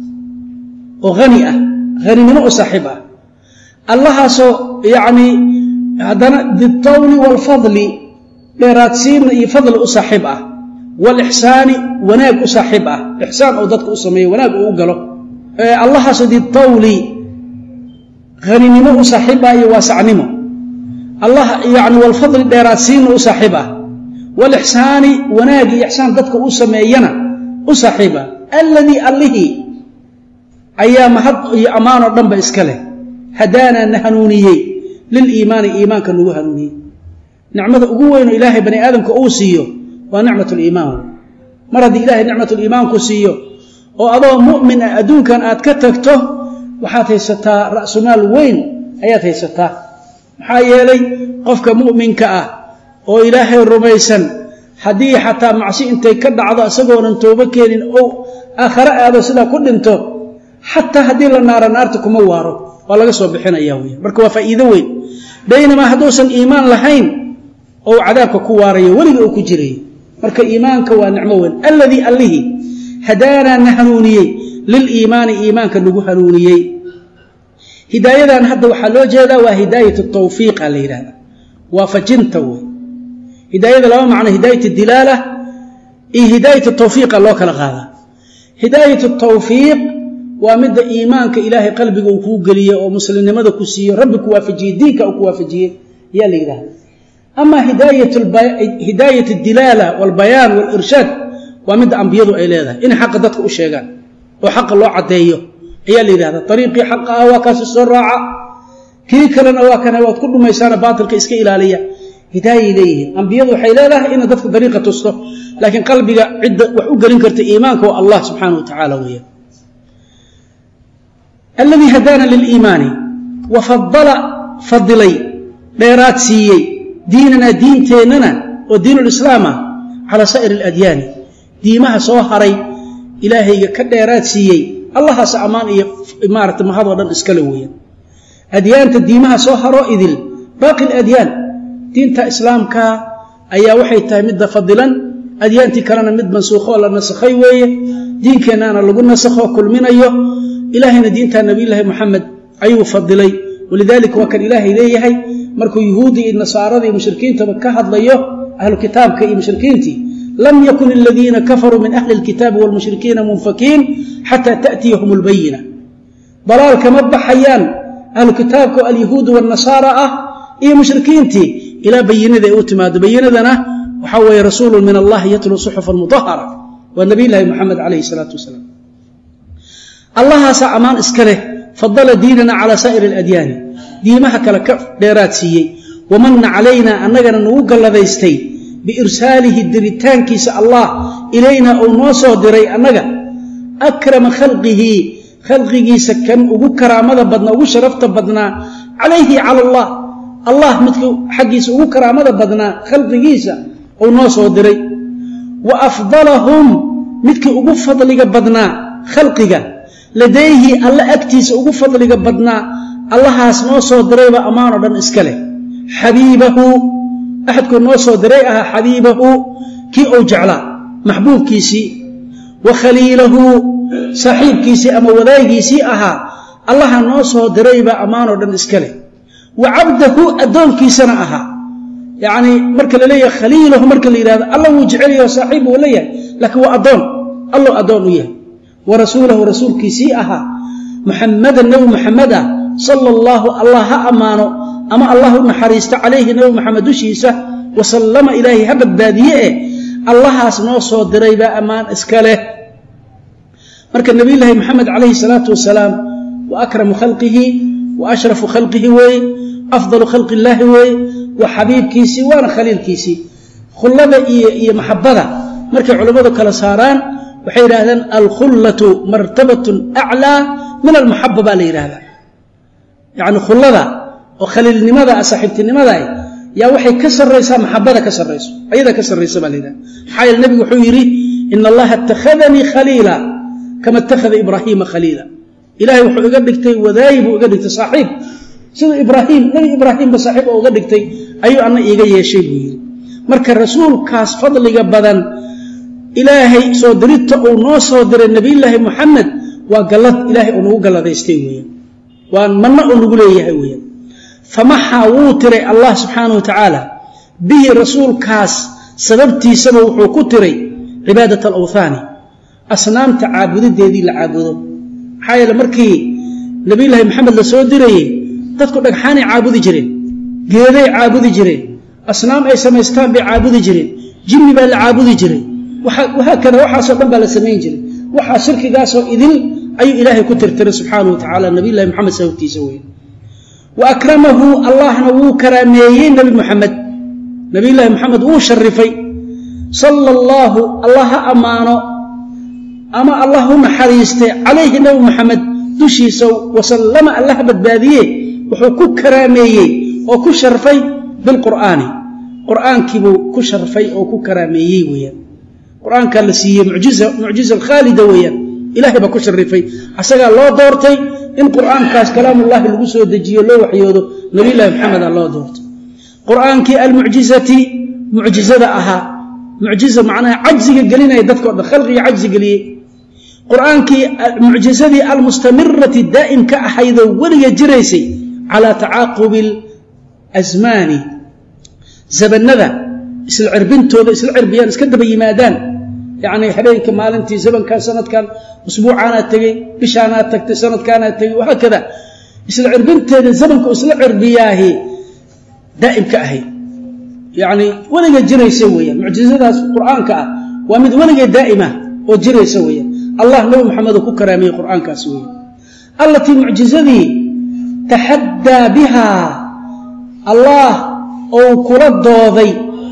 oo hani ah haninimo u saaxiib ah allahaasoo yacni haddana ditawli waalfadli dheeraadsiinna iyo fadli u saaxiib ah waalixsaani wanaag u saaxiib ah ixsaan oo dadka u sameeyo wanaag uu u galo allahaasoo ditawli haninimo u saaxiib ah iyo waasacnimo allah yani waalfadli dheeraadsiinna u saaxiib ah waalixsaani wanaag iyo ixsaan dadka u sameeyana u saaxiib ah alladii allihii ayaa mahad iyo ammaanoo dhanba iska leh hadaanaa na hanuuniyey liliimaani iimaanka nagu hanuuniyey nicmada ugu weynoo ilaahay bani aadamka uu siiyo waa nicmat liimaan mar haddii ilaahay nicmatuliimaanku siiyo oo adoo mu'min ah adduunkan aad ka tagto waxaad haysataa ra'sumaal weyn ayaad haysataa maxaa yeelay qofka mu'minka ah oo ilaahay rumaysan haddii xataa macsi intay ka dhacdo isagoonan toobo keenin ou aakhare aado sidaa ku dhinto xataa haddii la naaro naarta kuma waaro waa laga soo bixinaya wey marka waa faa'iido weyn baynamaa hadduusan iimaan lahayn ou cadaabka ku waarayo weliga uu ku jirayo marka iimaanka waa nicmo weyn alladii allihii hadaanaa na hanuuniyey liliimaani iimaanka nagu hanuuniyey hidaayadan hadda waxaa loo jeedaa waa hidaayat tawfiiqa la yidhahda waafajinta wey hidaayada laba macno hidaayat dilaala iyo hidaayat tawfiiqa loo kala qaadaa hidaayat tawfiiq waa midda iimaanka ilaahay qalbiga uu kuu geliyey oo muslimnimada ku siiyo rabbi ku waafajiyey diinka uu ku waafajiyey ayaa la yidhahda ama hidaayat dilaala walbayaan walirshaad waa midda ambiyadu ay leedahay inay xaqa dadka u sheegaan oo xaqa loo caddeeyo ayaa la yidhahda ariiqii xaqa ah waa kaasi soo raaca kii kalena waa kana waad ku dhumaysaana baatilka iska ilaaliya hidaayay leeyihiin ambiyadu waxay leedahay ina dadka dariiqa tusto laakiin qalbiga cidda wax u gelin karta iimaanka waa allah subxaana wa tacaala weeyaan alladii hadaana liliimaani wa fadala fadilay dheeraad siiyey diinanaa diinteennana oo diinulislaam ah calaa saa'ir aladyaani diimaha soo haray ilaahayga ka dheeraad siiyey allahaas ammaan iyo maarata mahadoo dhan iskale weeyaan adyaanta diimaha soo haroo idil baaqi ladyaan diinta islaamka ayaa waxay tahay midda fadilan adyaantii kalena mid mansuukhoo la nasakhay weeye diinkeennaana lagu nasakho kulminayo ilaahayna diinta nabiyulaahi moxamed ayuu fadilay walidaalika waa kan ilaahay leeyahay markuu yuhuuddii iyo nasaarada iyo mushrikiintaba ka hadlayo ahlu kitaabka iyo mushrikiintii lam yakun aladiina kafaruu min ahli lkitaabi wlmushrikiina munfakiin xataa ta'tiyahum lbayina dalaal kama baxayaan ahlu kitaabka oo alyahuudu wanasaara ah iyo mushrikiintii ilaa bayinada ay u timaado bayinadana waxaa weeye rasuulu min allahi yatluu suxufan mudahara waa nabiylahi moxamed calayhi salaatu wasalaam allahaasaa ammaan iska leh fadala diinana calaa saa'ir aladyaani diimaha kale ka dheeraad siiyey wamanna calaynaa annagana nagu galladaystay biirsaalihi diritaankiisa allah ilaynaa uu noo soo diray annaga akrama khalqihi khalqigiisa kan ugu karaamada badnaa ugu sharafta badnaa calayhi cala allah allah midka xaggiisa ugu karaamada badnaa khalqigiisa uu noo soo diray wa afdalahum midkii ugu fadliga badnaa khalqiga ladayhi alla agtiisa ugu fadliga badnaa allahaas noo soo dirayba ammaanoo dhan iska leh xabiibahu axadkuu noo soo diray ahaa xabiibahu kii uu jeclaa maxbuubkiisii wa khaliilahu saaxiibkiisii ama wadaagiisii ahaa allaha noo soo dirayba ammaanoo dhan iska leh wa cabdahu addoonkiisana ahaa yacnii marka la leeyahay khaliilahu marka la yidhahdo alla wuu jecelyaho saaxiib wuu leeyahay laakiin waa addoon allow addoon u yahay wa rasuulahu rasuulkiisii ahaa muxamadan nebi muxamed ah sala allaahu allah ha ammaano ama allah u naxariisto calayhi nebi moxamed dushiisa wasallama ilaahay ha badbaadiye eh allahaas noo soo diray baa ammaan iska leh marka nebiyulaahi moxamed calayhi salaatu wasalaam wa akramu khalqihi wa ashrafu khalqihi weeye afdalu khalqi illaahi weeye wa xabiibkiisii waana khaliilkiisii khullada iyo iyo maxabada markay culammadu kala saaraan waxay yidhaahdeen alkhullatu martabatun aclaa min almaxaba baa la yidhaahdaa yacni khullada oo khaliilnimada saaxiibtinimada yaa waxay ka sarraysaa maxabada ka sarrayso ayadaa ka sarraysa baa la yidhahda maxaa yeele nebigu wuxuu yidhi ina allaha ittakhadanii khaliila kama ittakhada ibraahiima khaliila ilahay wuxuu iga dhigtay wadaayi buu iga dhigtay saaxiib sida ibraahim nebi ibraahiimba saaxiib oo uga dhigtay ayuu anna iiga yeeshay buu yidhi marka rasuulkaas fadliga badan ilaahay soo dirita uu noo soo diray nebiyullaahi muxamed waa gallad ilaahay uu nagu galladaystay weeyaan waa manno uu nagu leeyahay weeyaan famaxaa wuu tiray allah subxaanahu wa tacaala bihi rasuulkaas sababtiisaba wuxuu ku tiray cibaadat alawthaani asnaamta caabudideedii la caabudo maxaa yeele markii nebiyullaahi maxamed la soo dirayey dadku dhagxaanay caabudi jireen geeday caabudi jireen asnaam ay samaystaan bay caabudi jireen jinni baa la caabudi jiray wahaakada waxaasoo dhan baa la samayn jiray waxaa shirkigaasoo idil ayuu ilaahay ku tirtiray subxaanau wa tacala nabiyullahi moxamed sababtiisa wey wa akramahu allahna wuu karaameeyey nebi moxamed nabiyullaahi moxamed wuu sharifay sala allaahu allah ha ammaano ama allah u naxariistay calayhi nebi moxamed dushiisa wasallama allah badbaadiye wuxuu ku karaameeyey oo ku sharfay bilqur'aani qur'aankiibuu ku sharfay oo ku karaameeyey weeyaan qur-aankaa la siiyey mujiza mucjiza khaalida weeyaan ilahay baa ku sharifay asagaa loo doortay in qur'aankaas kalaamullahi lagu soo dejiyo loo waxyoodo nabiyullahi maxameda loo doortay qur'aankii almucjizati mucjizada ahaa mucjiza macnaha cajziga gelinaya dadka o dhan khalqiga cajzi geliyey qur'aankii mucjizadii almustamirati daa'imka ahaydoo weliga jiraysay calaa tacaaqubi asmaani zabanada isla cirbintooda isla cirbiyaan iska daba yimaadaan yacni habeenka maalintii zamankan sanadkan usbuucaanaa tegey bishaanaa tagtay sanadkaanaa tegey wahaakada isla cirbinteeda zamanka isla cirbiyaahi daa'imka ahayd yacni weliga jiraysa weeyaan mucjizadaas qur'aanka ah waa mid weligee daa'imah oo jiraysa weeyaan allah nabi maxamed uu ku karaamiyey qur'aankaas weeyaan allatii mucjizadii taxaddaa bihaa allah ou kula dooday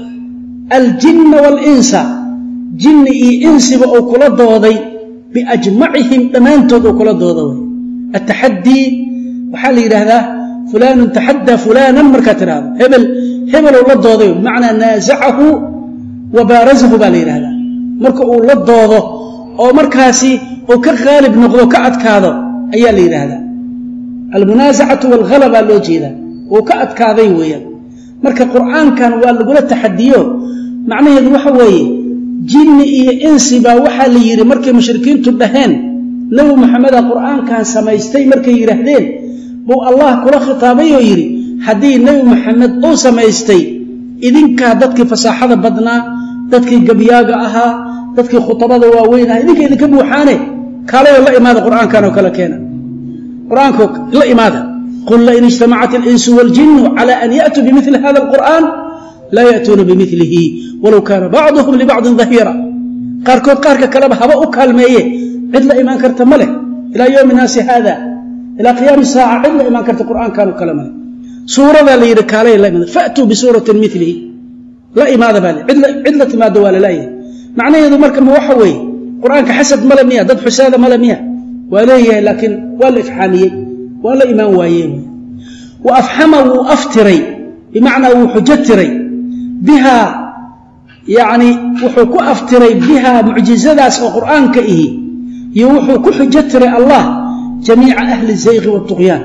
aljinna waalinsa jinni iyo insiba ou kula dooday biajmacihim dhammaantood ou kula dooda way ataxaddii waxaa la yidhaahdaa fulaanun taxaddaa fulaanan markaa tidhahdo hebel hebelou la dooday bimacnaa naasacahu wa baarasahu baa la yidhahdaa marka uu la doodo oo markaasi uu ka qaalib noqdo ka adkaado ayaa la yidhaahdaa almunaasacatu waalhalabaa loo jeedaa uu ka adkaaday weeyaan marka qur'aankan waa lagula taxadiyo macnaheedu waxa weeye jinni iyo insi baa waxaa la yidhi markay mushrikiintu dhaheen nebi maxameda qur'aankan samaystay markay yidhaahdeen buu allah kula khitaabay oo yidhi haddii nebi maxamed uu samaystay idinkaa dadkii fasaaxada badnaa dadkii gabyaaga ahaa dadkii khutabada waaweyn aha idinka idinka buuxaane kaalayoo la imaada qur'aankan oo kale keena qur-aanko la imaada qul lain ijtamacat alinsu waaljinu cala an ya'tuu bimili hada alqur'aan laa ya'tuuna bimilihi walow kaana bacduhum libacdin dahiira qaarkood qaarka kaleba haba u kaalmeeye cid la imaan karta ma leh ilaa yowmi naasi haada ilaa qiyaami saaca cid la imaan karta qur'aankanoo kale ma leh suuradaa la yidhi kaalay la imaada fa'tuu bisuuratin milihi la imaada baa le cid la timaado waa lalayahay macnaheedu marka ma waxa weeye qur'aanka xasad male miya dad xusaada male miya waa leeyahay laakiin waa la ifxaamiyey waa la imaan waaye wa afxama wuu aftiray bimacnaa wuu xujo tiray bihaa yacni wuxuu ku aftiray bihaa mucjizadaas oo qur'aanka ihi iyo wuxuu ku xujo tiray allah jamiica ahli zayqi waatuqyaan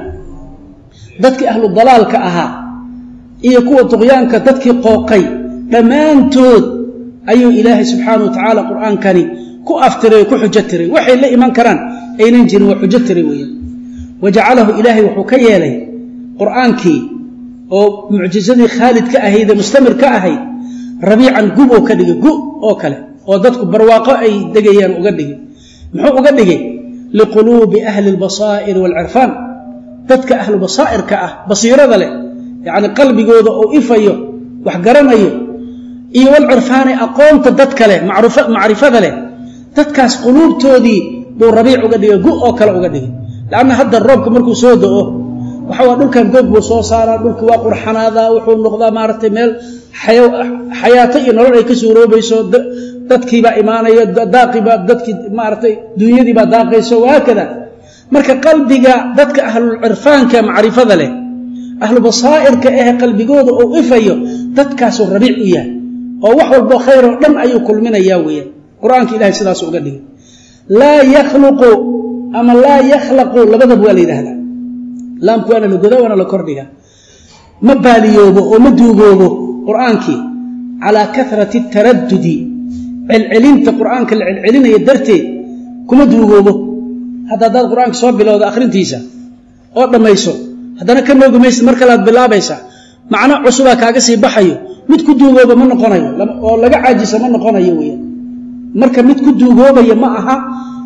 dadkii ahlu dalaalka ahaa iyo kuwa tuqyaanka dadkii qooqay dhammaantood ayuu ilaahay subxaana wa tacaala qur'aankani ku aftiray oo ku xujo tiray waxay la iman karaan aynan jirin waa xujo tiray weeyaan wa jacalahu ilaahay wuxuu ka yeelay qur'aankii oo mucjizadii khaalid ka ahayd ee mustamir ka ahayd rabiican gub oo ka dhigay gu oo kale oo dadku barwaaqo ay degayaan uga dhigay muxuu uga dhigay liquluubi ahli albasaa'iri waalcirfaan dadka ahlu basaa'irka ah basiirada leh yacni qalbigooda oo ifayo wax garanayo iyo walcirfaani aqoonta dadka leh macrifada leh dadkaas quluubtoodii buu rabiic uga dhigay gu oo kale uga dhigay lanna hadda roobka markuu soo da'o waxa waa dhulkan goog buu soo saaraa dhulki waa qurxanaadaa wuxuu noqdaa maaragtay meel xayaato iyo nolol ay ka suuroobayso dadkiibaa imaanaya daaqiibaa dadkii maaragtay dunyadiibaa daaqayso wahaakada marka qalbiga dadka ahlulcirfaanka macrifada leh ahlu basaa'irka eh qalbigooda uu ifayo dadkaasuu rabiic u yahay oo wax walbo khayr oo dhan ayuu kulminayaa weeyaan qur-aanka ilahay sidaas uga dhigay laa yakhluqu ama laa yakhlaqu labadaba waa la yidhaahdaa laamku waana la goda waana la kordhiga ma baaliyoobo oo ma duugoobo qur'aankii calaa karati taradudi celcelinta qur'aanka la celcelinaya darteed kuma duugoobo hadda haddaad qur-aanka soo bilowda akhrintiisa oo dhammayso haddana ka noogi maysid mar kalead bilaabaysaa macno cusubaa kaaga sii baxayo mid ku duugooba ma noqonayo oo laga caajisa ma noqonayo weya marka mid ku duugoobaya ma aha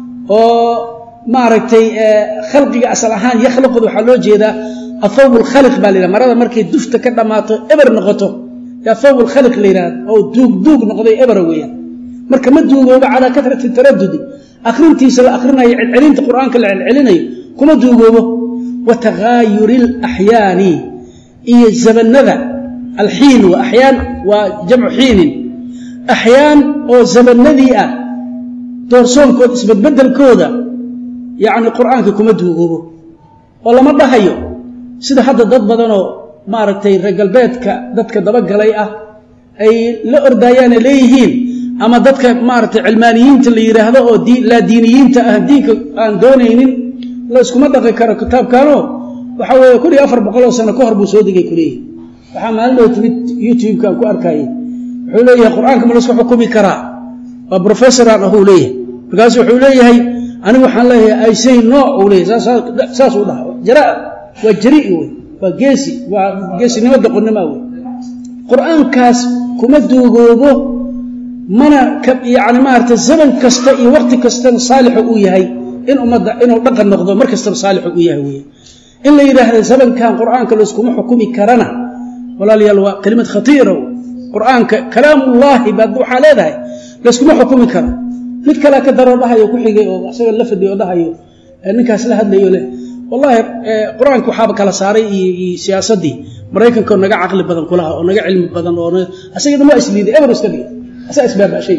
oo maaragtay khalqiga asal ahaan yakhluqda waxaa loo jeedaa athawb lkhaliq baa la yidhaha marada markay dufta ka dhammaato eber noqoto yaa thawb lkhaliq la yidhahda oo duug duug noqday ebera weeyaan marka ma duugoobo calaa karati taradudi akhrintiisa la akhrinayo celcelinta qur'aanka la celcelinayo kuma duugoobo wa taghaayuri alaxyaani iyo zabanada alxiin wa axyaan waa jamcu xiinin axyaan oo zabanadii ah doorsoonkooda isbedbedelkooda yacni qur'aanka kuma duugoobo oo lama dhahayo sida hadda dad badanoo maaragtay reer galbeedka dadka dabagalay ah ay la ordaayaane leeyihiin ama dadka maaragtay cilmaaniyiinta la yidhaahdo oo laa diiniyiinta ah diinka aan doonaynin la iskuma dhaqi karo kitaabkanoo waxa weeye kun iyo afar boqoloo sano ka hor buu soo degay kuleeyahy waxaa maalin dhow timid youtube-kan ku arkayay wuxuu leeyahay qur-aanka ma laisku xukumi karaa waa professoraan ahuu leeyahay markaasu wuxuu leeyahay anigu waxaan leeyahay isay no uu leeyahy saasuu dhaha jaraa waa jari wey waa geesi waa geesinimo doqonnima wey qur-aankaas kuma duugoobo mana yani maarata zaman kasta iyo waqti kastana saalixu uu yahay in ummadda inuu dhaqan noqdo mar kastaba saalixu uu yahay wey in la yidhaahda zamankan qur-aanka layskuma xukumi karana walaalayaal waa kelimad khatiira qur-aanka kalaamullaahi baad waxaa leedahay layskuma xukumi karo mid kalea ka daroo dhahayo ku xigay oo isaga la fadhiyo oo dhahayo ninkaas la hadlayo leh wallaahi qur-aanka waxaaba kala saaray iyo siyaasaddii maraykanka oo naga caqli badan kulaha oo naga cilmi badan oo asagana waa isliiday eber iska dhigay asaa isbaabashay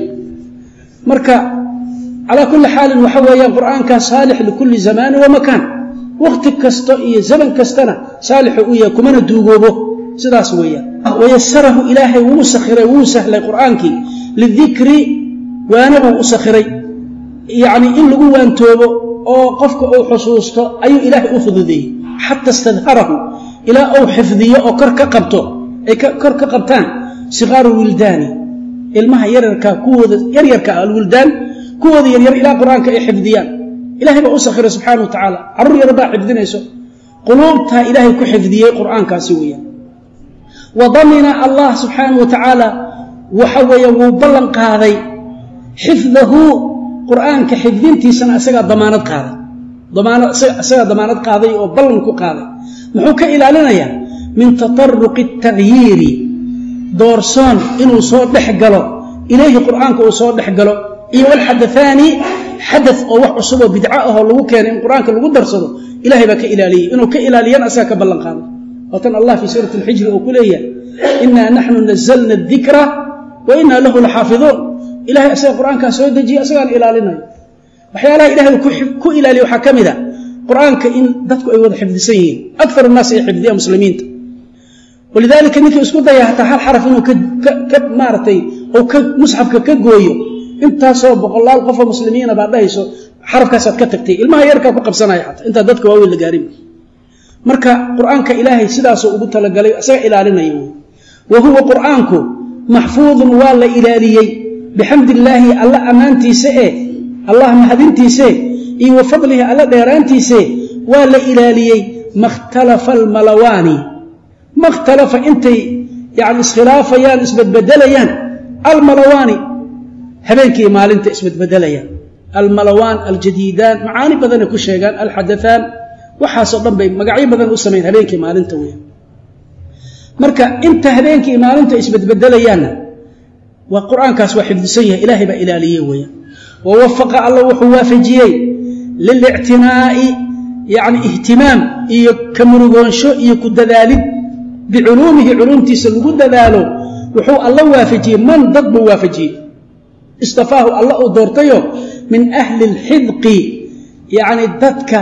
marka calaa kulli xaalin waxa weeyaan qur-aankaa saalix likulli zamaani wa makaan wakti kasta iyo zaman kastana saalixu u yahay kumana duugoobo sidaas weeyaan wayasarahu ilaahay wuu sakhiray wuu sahlay qur-aankii lidikri waanabuu u sakhiray yacnii in lagu waantoobo oo qofka uu xusuusto ayuu ilaahay u fududeeyey xata istadharahu ilaa uu xifdiyo oo kor ka qabto ay kor ka qabtaan sikaaru wildaani ilmaha yaryarka kuwooda yaryarka ah alwildaan kuwooda yaryar ilaa qur-aanka ay xifdiyaan ilahay baa u sakhiray subxana wa tacaala carruur yar baa xifdinayso quluubtaa ilaahay ku xifdiyey qur-aankaasi weeyaan wa damina allah subxaana wa tacaala waxa weeye wuu ballan qaaday xifdahu qur-aanka xifdintiisana isagaa damaanad qaaday isagaa damaanad qaaday oo ballan ku qaaday muxuu ka ilaalinayaa min tataruqi اtagyiiri doorsoon inuu soo dhex galo ilayhi qur'aanka uu soo dhex galo iyo walxadaثaani xada oo wax cusub oo bidco ahoo lagu keenay in qur'aanka lagu darsado ilahay baa ka ilaaliyey inuu ka ilaaliyana asaga ka ballan qaaday waatan allah fii suurati اlxijri uu ku leeyahay inaa naxnu nazalna اdikra wa inaa lahu laxaafiduun ilahay asaga qur'aankaa soo dejiye asagaana ilaalinayo waxyaalaha ilahay ku ilaaliya waxaa ka mid a qur'aanka in dadku ay wada xifdisan yihiin akar الnaas ay xifdiyaan muslimiinta walidaalika ninkii isku daya hataa hal xaraf inuu ka maaratay ou ka musxafka ka gooyo intaasoo boqolaal qofoo muslimiina baa dhahayso xarafkaasaad ka tagtay ilmaha yarkaa ku qabsanaya xataa intaa dadka waaweyn la gaarin marka qur'aanka ilaahay sidaasuu ugu talagalay isaga ilaalinaya wy wa huwa qur'aanku maxfuudun waa la ilaaliyey bixamdi illaahi alla ammaantiisa e allah mahadintiise iyo wa fadlihi alla dheeraantiise waa la ilaaliyey makhtalafa almalawaani makhtalafa intay yani iskhilaafayaan isbedbedelayaan almalawaani habeenkii maalinta isbedbedelayaan almalawaan aljadiidaan macaani badanay ku sheegaan alxadaaan waxaasoo dhan bay magacyo badan u samayn habeenkii maalinta weya marka inta habeenkii maalinta isbedbedelayaanna waa qur-aankaas waa xifdisan yahay ilaahay baa ilaaliyey weya wa wafaqa alla wuxuu waafajiyey lilictinaa'i yacni ihtimaam iyo ka murugoonsho iyo ku dadaalid biculuumihi culuumtiisa lagu dadaalo wuxuu alla waafajiyey man dad buu waafajiyey istafaahu alla uu doortayo min ahli اlxidqi yacni dadka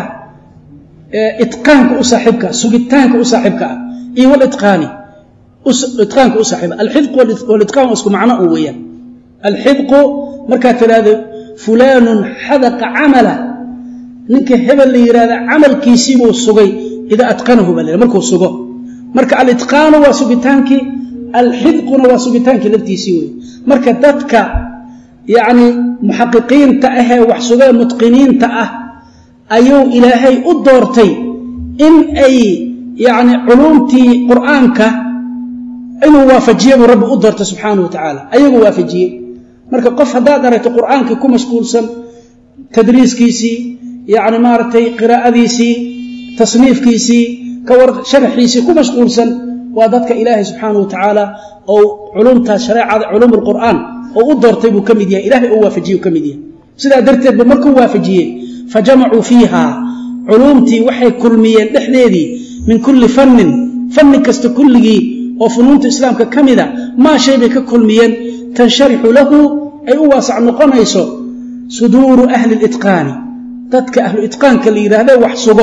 itqaanka u saaxiibka sugitaanka u saaxiibka ah iyo walitqaani itqaanka u saaxiiba alxidqu walitqaan waa isku macno u weeyaan alxidqu markaad tidhaahdo fulaanun xadaqa camala ninka hebel la yidhahda camalkiisiibuu sugay idaa atqanahu baa la markuu sugo marka alitqaanu waa sugitaankii alxidquna waa sugitaankii laftiisii wey marka dadka yacni muxaqiqiinta ahee wax sugee mutqiniinta ah ayuu ilaahay u doortay in ay yacni culuumtii qur'aanka inuu waafajiye buu rabbi u doortay subxaanahu wa tacaala ayaguu waafajiyey marka qof haddaad aragto qur'aankii ku mashquulsan tadriiskiisii yacni maaragtay qiraa'adiisii tasniifkiisii kawar sharaxiisii ku mashquulsan waa dadka ilaahay subxaanahu wa tacaala ou culumtaas shareecada culuum alqur'aan oo u doortay buu ka mid yahay ilahay uu waafajiye uu ka mid yahay sidaa darteed ba markuu waafajiyey fa jamacuu fiiha culuumtii waxay kulmiyeen dhexdeedii min kulli fannin fanni kasta kulligii oo funuunta islaamka ka mida maa shay bay ka kulmiyeen tansharixu lahu ay u waasac noqonayso suduuru ahli litqaani dadka ahlu itqaanka la yidhaahda wax sugo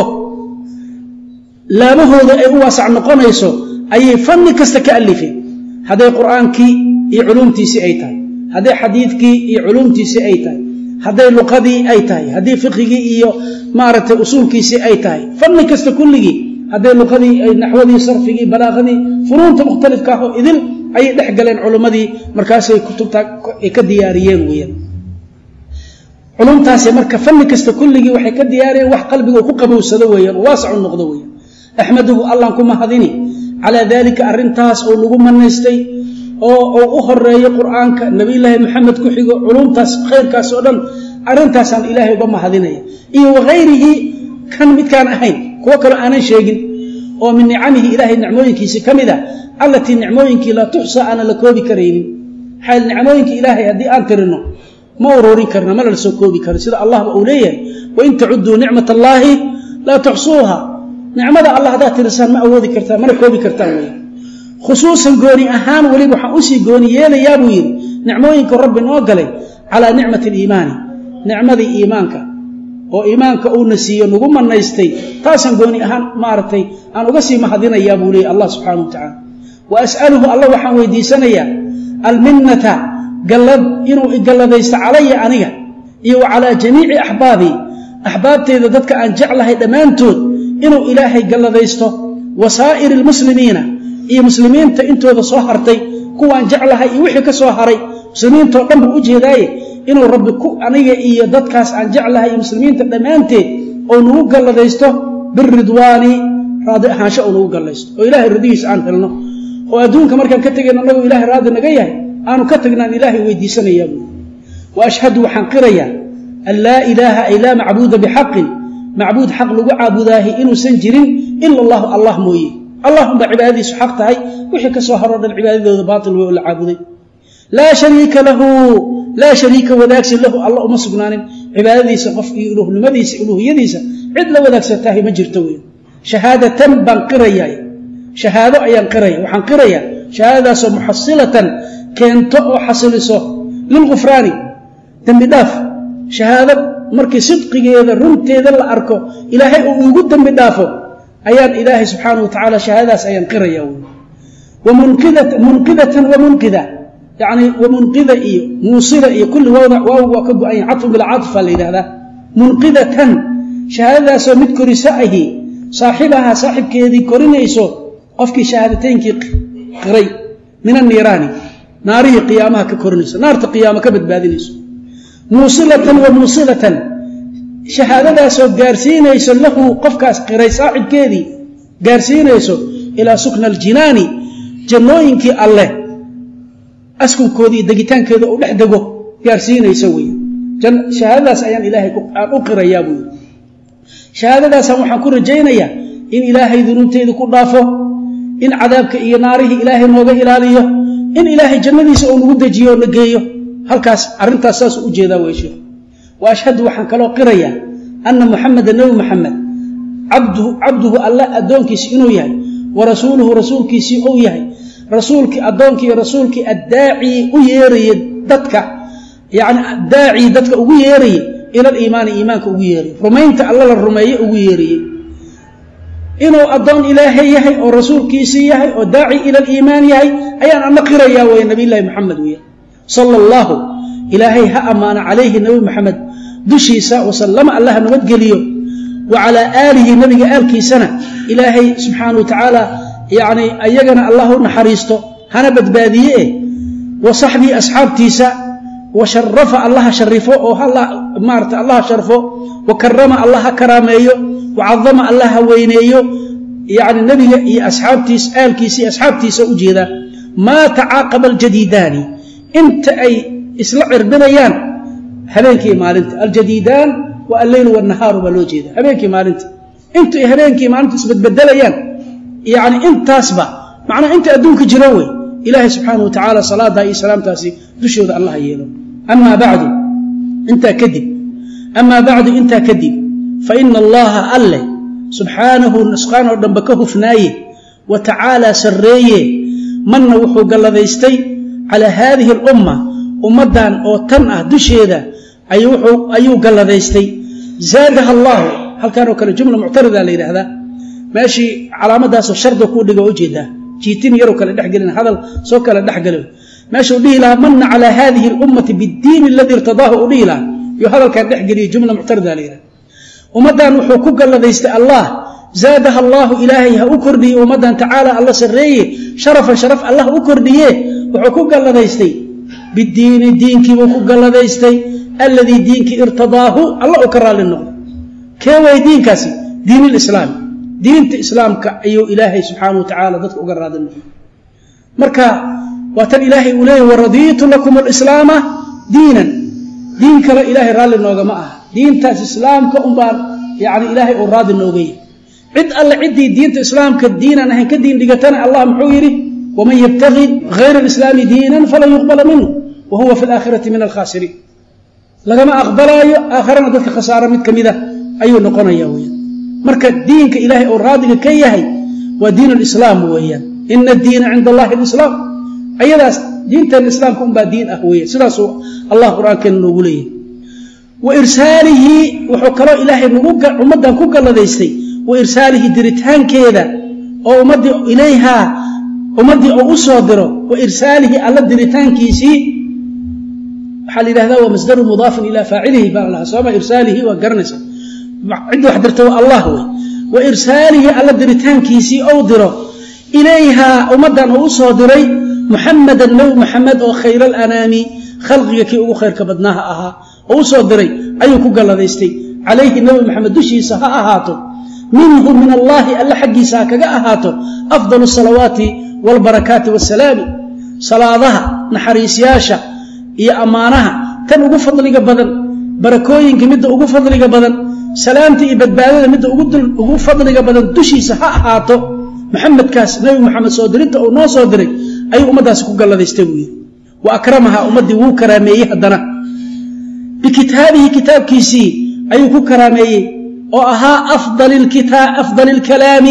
laabahooda ay u waasac noqonayso ayay fanni kasta ka alifeen hadday qur'aankii iyo culuumtiisii ay tahay hadday xadiidkii iyo culuumtiisii ay tahay hadday luqadii ay tahay haddii fiqigii iyo maaragtay usuulkiisii ay tahay fanni kasta kulligii hadday luqadii ay naxwadii sarfigii balaaqadii funuunta mukhtalifka ah oo idil ayay dhex galeen culummadii markaasay kutubta ay ka diyaariyeen weeyaan culumtaasi marka fanni kasta kulligii waxay ka diyaariyeen wax qalbiga ku qabowsado weeyaan oo waasacu noqdo weeyaan axmaduhu allaan ku mahadini calaa daalika arrintaas oo lagu manaystay oo uu u horeeyo qur'aanka nabiyulaahi maxamed ku xigo culumtaas khayrkaas oo dhan arrintaasaan ilaahay uga mahadinaya iyo wakayrihi kan midkaan ahayn kuwo kaloo aanan sheegin oo min nicamihi ilaahay nicmooyinkiisi ka mid a allatii nicmooyinkii laa tuxsa aanan la koobi karaynin maxaa nicmooyinka ilaahay haddii aan tirino ma ururin karna mana la soo koobi karo sida allahba uu leeyahay wain tacudduu nicmat allaahi laa tuxsuuha nicmada allah haddaad tirisaan ma awoodi kartaan mana koobi kartaan wey khusuusan gooni ahaan weliba waxaan usii gooni yeelayaa buu yidhi nicmooyinka rabbi noo galay calaa nicmati aliimaani nicmadii iimaanka oo iimaanka uuna siiyo nagu manaystay taasaan gooni ahaan maaragtay aan uga sii mahadinayaa buu leeyay allah subxaana wa tacaala wa as'aluhu allah waxaan weydiisanayaa alminnata gallad inuu igalladaysto calaya aniga iyo wa calaa jamiici axbaabii axbaabteyda dadka aan jeclahay dhammaantood inuu ilaahay galladaysto wa saa'iri almuslimiina iyo muslimiinta intooda soo hartay kuwaan jeclahay iyo wixii ka soo haray muslimiintao dhan buu u jeedaaye inuu rabbi ku aniga iyo dadkaas aan jeclahay iyo muslimiinta dhammaanteed oo nagu galladaysto biridwaani raadi ahaansho oo nagu gallaysto oo ilaahay radigiisa aan helno oo adduunka markaan ka tegayno annagoo ilahay raadi naga yahay aanu ka tagnaan ilaahay weydiisanayaa buui wa ashhadu waxaan qirayaa an laa ilaaha ay laa macbuuda bixaqin macbuud xaq lagu caabudaahi inuusan jirin ila allahu allah mooye allahumba cibaadadiisu xaq tahay wixii ka soo haroo dhan cibaadadooda baatil wey oo la caabuday laa shariika lahu laa shariika wadaagsi lahu alla uma sugnaanin cibaadadiisa qof iyo uluhnimadiisa uluhiyadiisa cid la wadaagsantahay ma jirto wey shahaadatan baan qirayaa shahaado ayaan qiraya waxaan qirayaa shahaadadaasoo muxasilatan keento oo xasiliso lilgufraani dembi dhaaf shahaado markii sidqigeeda runteeda la arko ilaahay uu igu dembi dhaafo ayaan ilaahay subxaana wa tacaala shahaadadaas ayaan qiraya munqidatan wamunqida yani wamunqida iyo muusila iyo kulli wawda waaw waa ka go-anya catfu bilaa caطfa la yidhahdaa munqidatan shahaadadaasoo mid koriso ahi saaxibaha saaxibkeedii korinayso qofkii shahaadateynkii qiray min anniiraani naarihii qiyaamaha ka korinayso naarta qiyaama ka badbaadinayso muusilatan wa muusilatan shahaadadaasoo gaarsiinayso lahu qofkaas qiray saaxibkeedii gaarsiinayso ilaa sukna aljinaani jannooyinkii alleh askunkoodii degitaankeeda u dhex dego gaarsiinayso wey shahaadadaas ayaan ilaahay aan u qirayaa buu yidhi shahaadadaasaan waxaan ku rajaynayaa in ilaahay dunuubteedu ku dhaafo in cadaabka iyo naarihii ilaahay nooga ilaaliyo in ilaahay jannadiisa oo nagu dejiyo oo na geeyo halkaas arrintaas saasuu u jeedaa wey sheekh wa ashhadu waxaan kaloo qirayaa anna muxameda nebi muxamed cabduhu alla addoonkiisi inuu yahay wa rasuuluhu rasuulkiisii uu yahay rasuulkii addoonkii rasuulkii addaaci u yeeraye dadka yani daacii dadka ugu yeeraye ila aliimaani iimaanka ugu yeeraye rumaynta alla la rumeeye ugu yeeraye inuu addoon ilaahay yahay oo rasuulkiisii yahay oo daaci ila aliimaan yahay ayaan ana qirayaa wey nabiylahi moxamed weya sala allahu ilaahay ha ammaano calayhi nebi moxamed dushiisa wasalama allaha nabadgeliyo wa calaa aalihi nebiga aalkiisana ilaahay subxaana wa tacaala yani ayagana allah u naxariisto hana badbaadiye eh wa saxbii asxaabtiisa wa sharafa allaha sharifo oo maarata allaha sharfo wa karama allah ha karaameeyo wa cadama allah ha weyneeyo yani nebiga iyo asxaabtiis aalkiisa iyo asxaabtiisa ujeedaa maa tacaaqaba aljadiidaani inta ay isla cirbinayaan habeenkii maalinta aljadiidaan waa alleyl wanahaaru baa loo jeeda habeenkii maalinta inta ay habeenkii maalinta isbedbedelayaan yani intaasba macnaa inta adduunka jiro wey ilaahay subxaana wa tacaala salaada iyo salaamtaasi dushooda allah yeelo amaa bacdu intaa kadib amaa bacdu intaa kadib fa ina allaha alleh subxaanahu nusqaan oo dhanba ka hufnaaye wa tacaalaa sarreeye manna wuxuu galladaystay calaa haadihi alumma ummaddan oo tan ah dusheeda ayuu galladaystay zaadaha allaahu halkaan oo kale jumla muctarida la yidhaahdaa meeshii calaamadaasoo sharda kuu dhiga ujeedaa jiitin yaroo kale dhexgelin hadal soo kale dhexgeli meeshuu dhihi lahaa mana calaa haadihi اlummati bidiini aladii irtadaahu u dhihi lahaa yo hadalkaan dhexgeliya jumla muctarida la yidhahda ummaddan wuxuu ku galladaystay allah zaadaha allaahu ilaahay ha u kordhiye ummaddan tacaala alla sarreeye sharafan sharaf allah u kordhiye wuxuu ku galladaystay bidiini diinkiibuu ku galladaystay alladii diinkii irtadaahu alla u ka raalli noqday kee way diinkaasi diin lislaami diinta islaamka ayuu ilaahay subxaana wa tacaala dadka uga raadi noqday marka waa tan ilaahay uu leeyay waradiitu lakum alislaama diinan diin kale ilaahay raalli noogama aha diintaas islaamka unbaan yani ilaahay uu raadi noogaya cid alle ciddii diinta islaamka diinaan ahayn ka diin dhigatana allah muxuu yidhi waman yabtagi hayra alislaami diinan falan yuqbala minhu wa huwa fi alaakhirati min alkhaasiriin lagama aqbalaayo aakharana dadka khasaaro mid ka mida ayuu noqonaya weyaan marka diinka ilaahay oo raadiga ka yahay waa diin alislaam weeyaan ina addiina cinda allahi alislaam ayadaas diintan islaamka unbaa diin ah weya sidaasuu allah qur-aankeena noogu leeyahay wa irsaalihi wuxuu kaloo ilaahay ummaddan ku galladaystay wa irsaalihi diritaankeeda oo ummaddii ilayhaa ummaddii oo u soo diro wa irsaalihi alla diritaankiisii waxaa la yidhahdaa waa masdaru mudaafin ilaa faacilihi baa lahaa sooma irsaalihi waa garanaysa cidda wax dirta waa allah wey wa irsaalihi alla diritaankiisii ou diro ilayhaa ummaddan oo u soo diray muxamadan nebi muxamed oo khayr alanaami khalqiga kii ugu khayrka badnaaha ahaa oo u soo diray ayuu ku galladaystay calayhi nebi moxamed dushiisa ha ahaato minhu min allaahi alle xaggiisa ha kaga ahaato afdalu salawaati waalbarakaati waasalaami salaadaha naxariisyaasha iyo ammaanaha tan ugu fadliga badan barakooyinka midda ugu fadliga badan salaamta iyo badbaadada midda ugu fadliga badan dushiisa ha ahaato maxamedkaas nebi moxamed soo dirinta uu noo soo diray ayuu ummaddaasi ku galladaystay buu yidhi wa akramaha ummaddii wuu karaameeyey haddana bikitaabihi kitaabkiisii ayuu ku karaameeyey oo ahaa afdal ilkalaami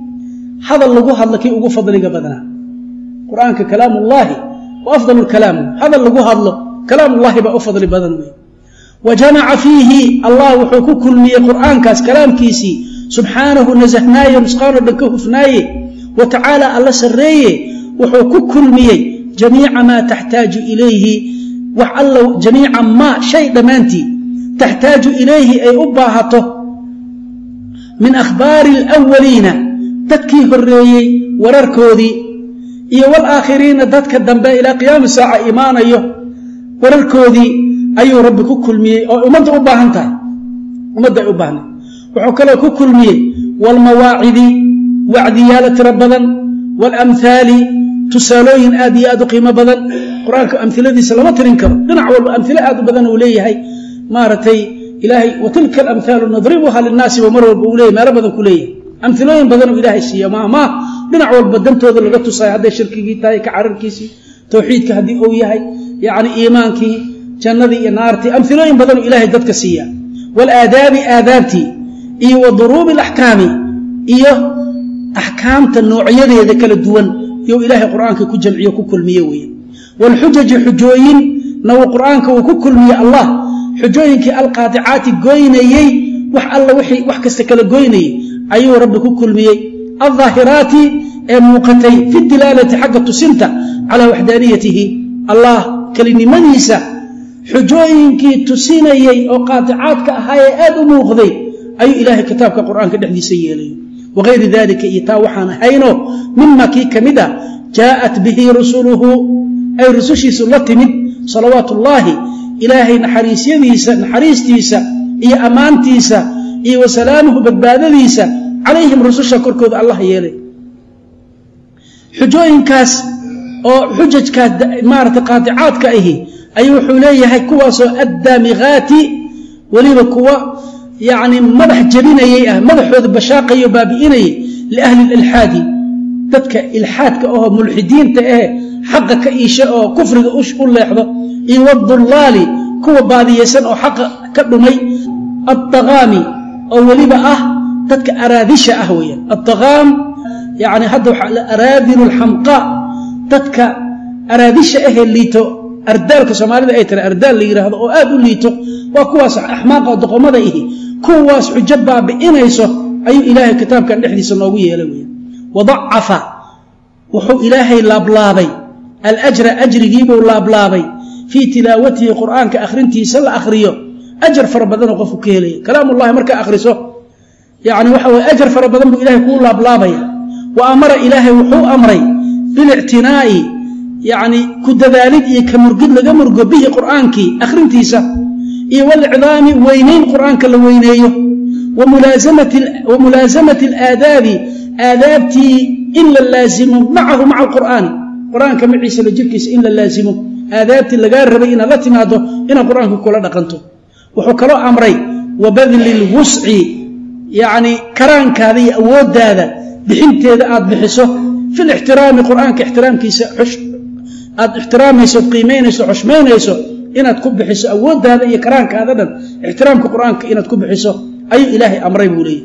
hadal lagu hadlo kii ugu fadliga badnaa qur-aanka kalaamullaahi wa afdal lkalaam hadal lagu hadlo kalaamullaahi baa u fadli badan wey wa jamaca fiihi allah wuxuu ku kulmiyey qur'aankaas kalaamkiisii subxaanahu nasahnaaye nusqaanoo dhan ka hufnaaye wa tacaala alla sarreeye wuxuu ku kulmiyey jamiica maa taxtaaju ilayhi wax alla jamiica maa shay dhammaantii taxtaaju ilayhi ay u baahato min akhbaari alwaliina dadkii horreeyey wararkoodii iyo walaakhiriina dadka dambe ilaa qiyaami saaca imaanayo wararkoodii ayuu rabbi ku kulmiyey oo ummadda u baahan tahay ummadda ay u baahnay wuxuu kaloo ku kulmiyey waalmawaacidi wacdiyaalo tiro badan waalamhaali tusaalooyin aad iyo aad u qiimo badan qur-aanka amiladiisa lama tirin karo dhinac walba amilo aad u badan uu leeyahay maaragtay ilaahay wa tilka alamhaalu nadribuha linnaasi ba mar walba uu leeyahy meelo badan ku leeyahay amilooyin badanuu ilaahay siiya maahmaa dhinac walba dantooda laga tusay hadday shirkigii tahay ka cararkiisii towxiidka haddii uu yahay yacni iimaankii jannadii iyo naartii amilooyin badanuu ilaahay dadka siiya waalaadaabi aadaabtii iyo wa duruubi alaxkaami iyo axkaamta noocyadeeda kala duwan you ilaahay qur'aanka ku jamciyo ku kulmiye weeye waalxujaji xujooyin na uu qur'aanka uu ku kulmiye allah xujooyinkii alqaadicaati goynayey wax alla wixii wax kasta kala goynayey ayuu rabbi ku kulmiyey aldaahiraati ee muuqatay fi dilaalati xagga tusinta calaa waxdaaniyatihi allah kelinimadiisa xujooyinkii tusinayey oo qaadicaadka ahaayee aad u muuqday ayuu ilaahay kitaabka qur'aanka dhexdiisa yeelay wagayri dalika iyo taa waxaan ahayno mima kii ka mid a jaa'at bihi rusuluhu ay rusushiisu la timid salawaatu ullaahi ilaahay naxariisyadiisa naxariistiisa iyo ammaantiisa iyo wasalaamuhu badbaadadiisa calayhim rususha korkooda allah yeelay xujooyinkaas oo xujajkaas maarata qaadicaadka ahi ayuu wuxuu leeyahay kuwaasoo addaamiqaati weliba kuwa yacni madax jabinayay ah madaxooda bashaaqayo baabi'inayay liahli ilxaadi dadka ilxaadka ahoo mulxidiinta ahe xaqa ka iisha oo kufriga u leexdo iyo wadullaali kuwa baadiyaysan oo xaqa ka dhumay addaqaami oo weliba ah dadka araadisha ah weeyaan addaqaam yani hadda waxaa araadilu lxamqaa dadka araadisha ahee liito ardaalka soomaalida ay tira ardaal la yidhaahdo oo aad u liito waa kuwaas axmaaqa doqomada ihi kuwaas xujo baabi'inayso ayuu ilaahay kitaabkan dhexdiisa noogu yeelay wey wadacafa wuxuu ilaahay laablaabay alajra ajrigiibuu laablaabay fii tilaawatihi qur'aanka akhrintiisa la akhriyo ajar fara badanoo qofku ka helaya kalaamullahi markaa akhriso yani waxa weye ajar fara badan buu ilahay kuu laablaabaya wa amara ilaahay wuxuu amray bilictinaa'i yani ku dadaalid iyo ka murgid laga murgo bihi qur'aankii akhrintiisa iyo walicdaami weynayn qur'aanka la weyneeyo wa mulaasamati alaadaabi aadaabtii in la laazimo macahu maca alqur'aani qur'aanka maciisa la jirkiisa in la laazimo aadaabtii lagaa rabay inaad la timaado inaad qur'aanka kula dhaqanto wuxuu kaloo amray wa badli lwusci yacni karaankaada iyo awooddaada bixinteeda aad bixiso fi lixtiraami qur'aanka ixtiraamkiisa aad ixtiraamayso od qiimaynayso xushmaynayso inaad ku bixiso awooddaada iyo karaankaada dhan ixtiraamka qur'aanka inaad ku bixiso ayuu ilaahay amray buu leeyahy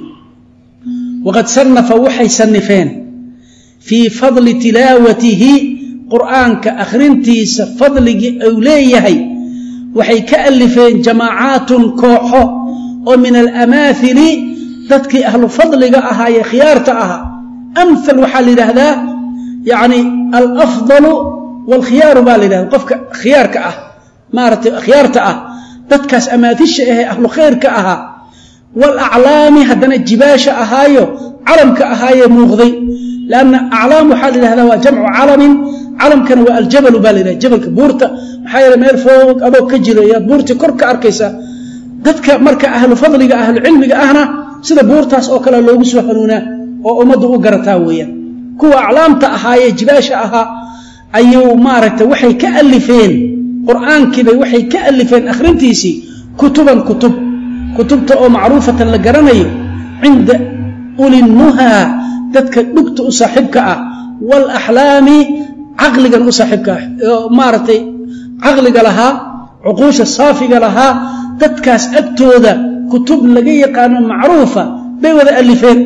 waqad sannafa waxay sannifeen fii fadli tilaawatihi qur'aanka akhrintiisa fadligii uu leeyahay waxay ka alifeen jamaacaatun kooxo oo min alamaahili dadkii ahlu fadliga ahaayee khiyaarta ahaa amhal waxaa la yidhaahdaa yacni alafdalu waalkhiyaaru baa la yidhahda qofka khiyaarka ah maaratay khiyaarta ah dadkaas amaatisha ahee ahlu khayrka ahaa waalaclaami haddana jibaasha ahaayo calamka ahaayee muuqday lanna aclaam waxaa la yidhahdaa waa jamcu calamin calamkana waa aljabalu baa la yidhahda jabalka buurta maxaa yeele meel foog adoo ka jiro ayaad buurtii kor ka arkaysaa dadka marka ahlu fadliga ahlu cilmiga ahna sida buurtaas oo kale loogu soo hanuunaa oo ummaddu u garataa weeyaan kuwa aclaamta ahaayee jibaasha ahaa ayuu maaragtay waxay ka alifeen qur'aankiibay waxay ka alifeen akhrintiisii kutuban kutub kutubta oo macruufatan la garanayo cinda ulinnuhaa dadka dhugta u saaxiibka ah waalaxlaami caqligan u saaxiibka ah oo maaragtay caqliga lahaa cuquusha saafiga lahaa dadkaas agtooda kutub laga yaqaano macruufa bay wada alifeen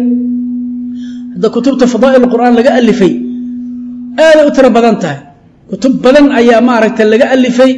hadda kutubta fadaa'il qur'aan laga alifay aaday u tiro badan tahay kutub badan ayaa maaragtay laga alifay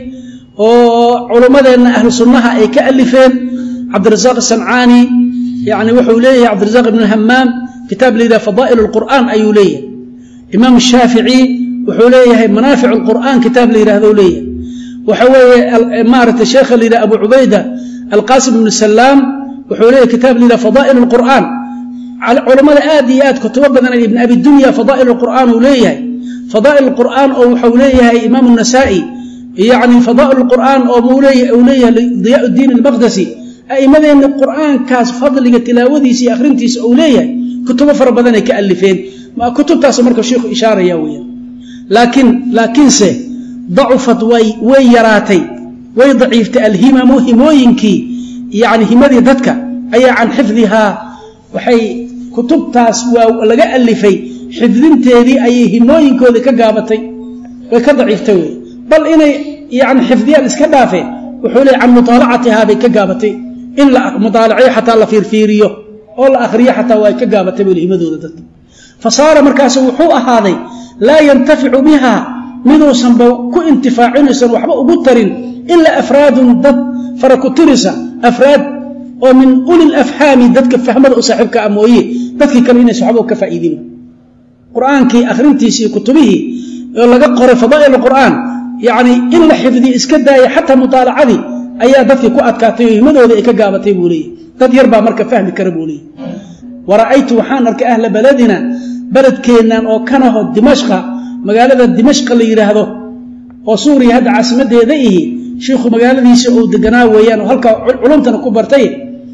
oo culummadeenna ahlu sunnaha ay ka alifeen cabdirasaaq asancaani yani wuxuu leeyahay cabdirasaaq ibn hamaam kitaab la yidhaha fadaa'il alqur'aan ayuu leeyahay imaam shaafici wuxuu leeyahay manaafic alqur'aan kitaab la yidhahdo leeyahay waxa weeye maaragtay sheekha la yidhaha abu cubayda alqaasim ibnu salaam wuxuu leeyahay kitaab la yidhaha fadaa'il alqur'aan culammada aad iyo aad kutubo badan ibn abi dunya fadaa'il alqur'aan uu leeyahay fadaa'il alqur'aan oo wuxuu leeyahay imaam النasaa'i yani fadaa'il alqur'aan oo uu leeyahay diyaa الdiin almaqdasi a'immadeenna qur'aankaas fadliga tilaawadiisa iyo akhrintiisa uu leeyahay kutubo fara badanay ka alifeen kutubtaas marka sheikhu ishaaraya weeyaan laakiin laakiinse dacufat way way yaraatay way daciiftay alhimamu himooyinkii yani himadii dadka ayaa can xifdihaa waxay kutubtaas waa laga alifay xifdinteedii ayay himooyinkoodii ka gaabatay way ka daciiftay wey bal inay yani xifdiyaan iska dhaafeen wuxuu leey can mutaalacatihaa bay ka gaabatay in la mudaalaciyo xataa la fiirfiiriyo oo la akhriyo xataa waa ka gaabatay buli himadooda dadka fa saara markaasu wuxuu ahaaday laa yantaficu biha miduusanba ku intifaacinaysan waxba ugu tarin ilaa afraadun dad fara ku tirisa afraad oo min uli lafhaami dadka fahmada u saaxiibka a mooye dadkii kale inaysan waxba ka faa'iidin qur-aankii akhrintiisii kutubihii oo laga qoray fadaa'il qur'aan yacni in la xifdiyo iska daaya xataa mutaalacadii ayaa dadkii ku adkaatay oo himadooda ay ka gaabatay buu leeyahy dad yar baa marka fahmi kara buu leeyahy wa ra'aytu waxaan arkay ahla baladina beledkeennan oo kanaho dimashqa magaalada dimashqa la yidhaahdo oo suuriya hadda caasimadeeda ihi shiikhu magaaladiisa uu deganaa weeyaan oo halkaa culumtana ku bartay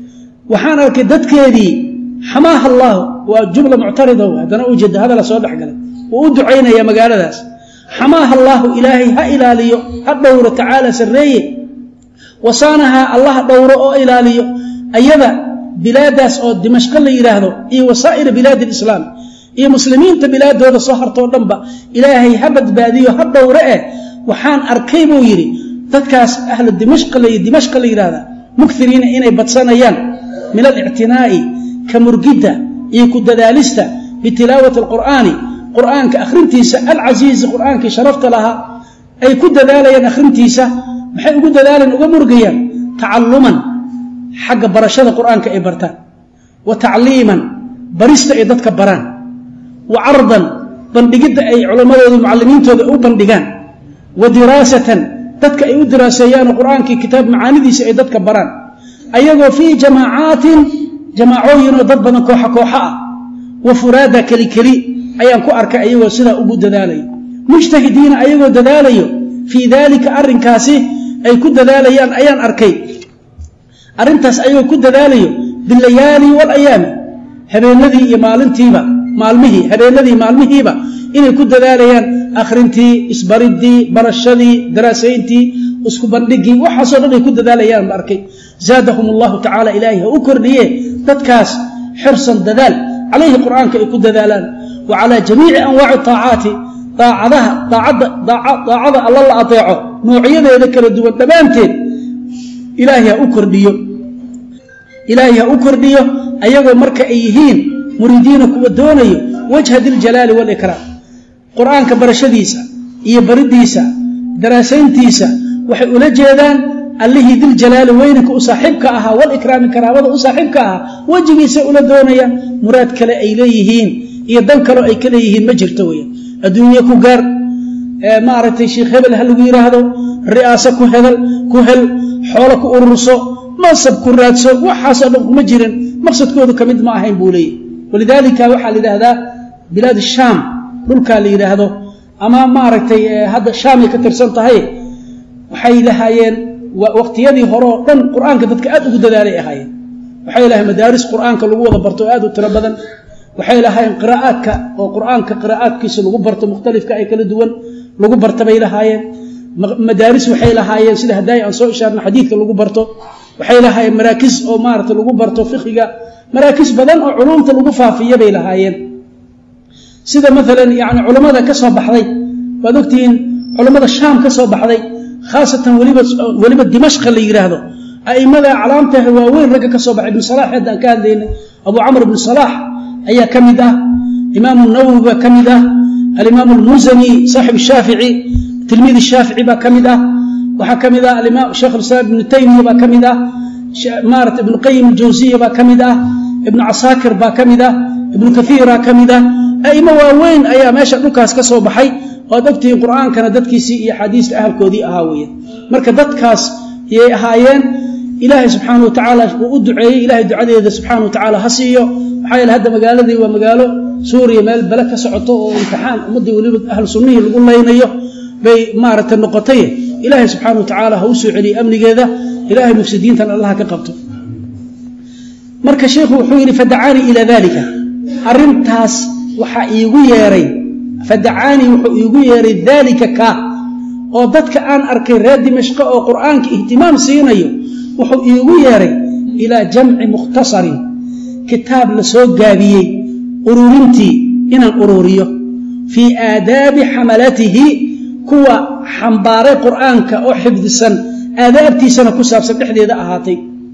waxaan arkay dadkeedii xamaaha allaahu waa jumla muctarida haddana ujeeda hadala soo dhexgalay wuu u ducaynaya magaaladaas xamaaha allaahu ilaahay ha ilaaliyo ha dhowro tacaala sarreeye wasaanahaa allah dhowro oo ilaaliyo ayada bilaadaas oo dimashqo la yidhaahdo iyo wasaa'ira bilaadi alislaam iyo muslimiinta bilaadooda soo hartoo dhanba ilaahay ha badbaadiyo ha dhowre eh waxaan arkay buu yidhi dadkaas ahlu dimashqa dimashqa la yidhahda mukiriina inay badsanayaan min alictinaa'i ka murgidda iyo ku dadaalista bitilaawati alqur'aani qur'aanka akhrintiisa alcasiizi qur'aankii sharafta lahaa ay ku dadaalayaan akhrintiisa maxay ugu dadaalaan uga murgayaan tacalluman xagga barashada qur'aanka ay bartaan wa tacliiman barista ay dadka baraan wa cardan bandhigidda ay culammadooda mucallimiintooda u bandhigaan wa diraasatan dadka ay u diraaseeyaanoo qur'aankii kitaab macaanidiisa ay dadka baraan ayagoo fii jamaacaatin jamaacooyinoo dad badan kooxa kooxa ah wa furaada keli keli ayaan ku arkay ayagoo sidaa ugu dadaalayo mujtahidiina ayagoo dadaalayo fii daalika arrinkaasi ay ku dadaalayaan ayaan arkay arrintaas ayagoo ku dadaalayo bilayaali walayaami habeenadii iyo maalintiiba maalmihii habeenadii maalmihiiba inay ku dadaalayaan akhrintii isbaridii barashadii daraasayntii isku bandhigii waxaasoo dhan ay ku dadaalayaan ba arkay zaadahum allahu tacaala ilaahay ha u kordhiye dadkaas xirsan dadaal calayhi qur'aanka ay ku dadaalaan wa calaa jamiici anwaaci taacaati daacadaha daacada alla la adeeco noocyadeeda kala duwan dhammaanteed ilaahay ha u kordhiyo ilaahay ha u kordhiyo ayagoo marka ay yihiin muriidiina kuwa doonayo wajha diljalaali walikraam qur-aanka barashadiisa iyo baridiisa daraasayntiisa waxay ula jeedaan allihii diljalaali weynanka u saaxiibka ahaa walikraami karaamada u saaxiibka ahaa wejigiisay ula doonayaan muraad kale ay leeyihiin iyo dan kaloo ay ka leeyihiin ma jirto weyan adduunye ku gaar maaragtay sheikh hebel ha lagu yidhaahdo ri'aaso ku hedal ku hel xoolo ku ururso mansab ku raadso waxaasoo dhan kuma jirin maqsadkoodu ka mid ma ahayn buu leeyahy walidaalika waxaa la yidhaahdaa bilaad shaam dhulkaa la yidhaahdo ama maaragtay hadda shaamay ka tirsan tahay waxay lahaayeen waqtiyadii hore oo dhan qur-aanka dadka aad ugu dadaalay ahaayeen waxay lahayen madaaris qur-aanka lagu wada barto oo aad u tiro badan waxay lahaayeen qiraa'aadka oo qur-aanka qiraa'aadkiisa lagu barto mukhtalifka ay kala duwan lagu barta bay lahaayeen madaaris waxay lahaayeen sida hadaayi aan soo ishaarna xadiidka lagu barto waxay lahaayeen maraakis oo maarata lagu barto fiqiga maraakis badan oo culumta lagu faafiya bay lahaayeen sida maalan yani culammada ka soo baxday waad ogtihiin culammada shaam ka soo baxday khaasatan weliba weliba dimashqa la yidhaahdo a'immada calaamtaha waaweyn ragga ka soo baxay ibnu salaax hadda aan ka hadlaynay abu camr ibnu salaax ayaa ka mid ah imaamu nawowi baa ka mid ah alimaam almusani saaxib shaafici tilmiid shaafici baa ka mid ah waxaa ka mid ah alimaam sheekh alislaam ibnu taymiya baa ka mid ah maarata ibnu qayim aljawsiya baa ka mid ah ibnu casaakir baa ka mid ah ibnu kathiiraa ka mid ah a'imo waaweyn ayaa meesha dhulkaas ka soo baxay oad ogtihiin qur'aankana dadkiisii iyo axaadiista ahalkoodii ahaa weeye marka dadkaas yay ahaayeen ilaahay subxaana wa tacaala uu u duceeyey ilahay ducadeeda subxaana wa tacaala ha siiyo maxaa yeele hadda magaaladii waa magaalo suuriya meel bale ka socoto oo imtixaan ummaddii weliba ahlu sunnihii lagu laynayo bay maaragtay noqotay ilaahay subxaana wa tacaala ha u soo celiye amnigeeda ilaahay mufsidiintan allaha ka qabto marka sheikhu wuxuu yidhi fadacaanii ilaa dalika arrintaas waxaa iigu yeeray fadacaanii wuxuu iigu yeeray daalika kaa oo dadka aan arkay reer dimashqo oo qur'aanka ihtimaam siinayo wuxuu iigu yeeray ilaa jamci mukhtasarin kitaab la soo gaabiyey ururintii inaan ururiyo fii aadaabi xamalatihi kuwa xambaaray qur'aanka oo xifdisan aadaabtiisana ku saabsan dhexdeeda ahaatay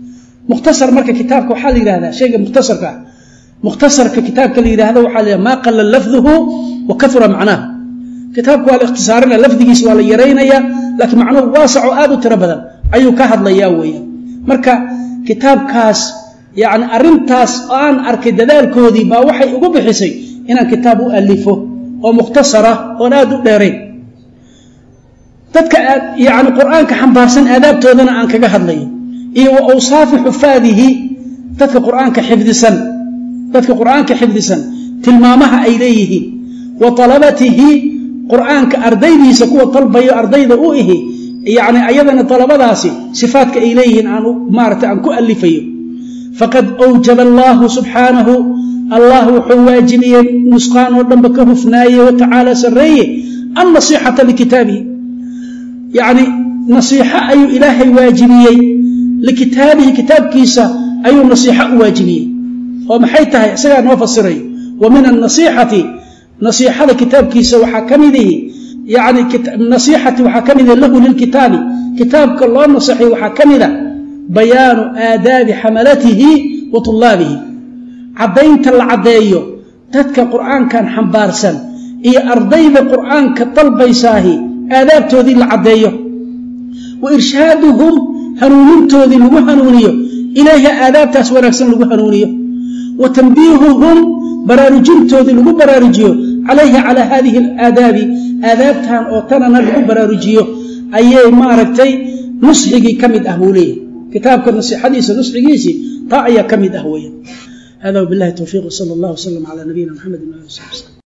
mukhtasar marka kitaabka waxaa la yidhahdaa shayga mukhtasarka ah mukhtasarka kitaabka la yidhahdo waxaa la yidhahda maa qala lafduhu wa kahura macnaahu kitaabka waa la ikhtisaarinaya lafdigiisa waa la yaraynaya laakiin macnuhu waasaco aad u tiro badan ayuu ka hadlayaa weeyaan marka kitaabkaas yacni arrintaas oo aan arkay dadaalkoodii baa waxay ugu bixisay inaan kitaab u alifo oo mukhtasara oon aad u dheerayn dadka yani qur'aanka xambaarsan aadaabtoodana aan kaga hadlayo iyo wa awsaafi xufaadihi dadka qur'aanka xifdisan dadka qur'aanka xifdisan tilmaamaha ay leeyihiin wa talabatihi qur'aanka ardaydiisa kuwa dalbayo ardayda u ihi yani ayadana dalabadaasi sifaadka ay leeyihiin aan maarata aan ku alifayo faqad awjaba allahu subxaanahu allah wuxuu waajibiyey nusqaan oo dhanba ka hufnaaye wa tacaala sarreeye annasixata likitaabihi yacni nasiixo ayuu ilaahay waajibiyey likitaabihi kitaabkiisa ayuu nasiixo u waajibiyey oo maxay tahay isagaa noo fasirayo wa min annasiixati nasiixada kitaabkiisa waxaa ka mid ihi yani nasiixati waxaa ka mida lahu lilkitaabi kitaabka loo naseexay waxaa ka mida bayaanu aadaabi xamalatihi wa tulaabihi caddaynta la caddeeyo dadka qur'aankan xambaarsan iyo ardayda qur'aanka dalbaysaahi aadaabtoodii la caddeeyo wa irshaaduhum hanuunintoodii lagu hanuuniyo ilayha aadaabtaas wanaagsan lagu hanuuniyo wa tanbiihuhum baraarujintoodii lagu baraarujiyo calayha calaa haadihi alaadaabi aadaabtan oo tanana lagu baraarujiyo ayay maaragtay nusxigii ka mid ah buu leeyahy kitaabka nasixadiisa nusxigiisii taa ayaa ka mid ah weya hada wbilahi towfiiq wsala allah wslam cala nabiyina mxamedi ali sab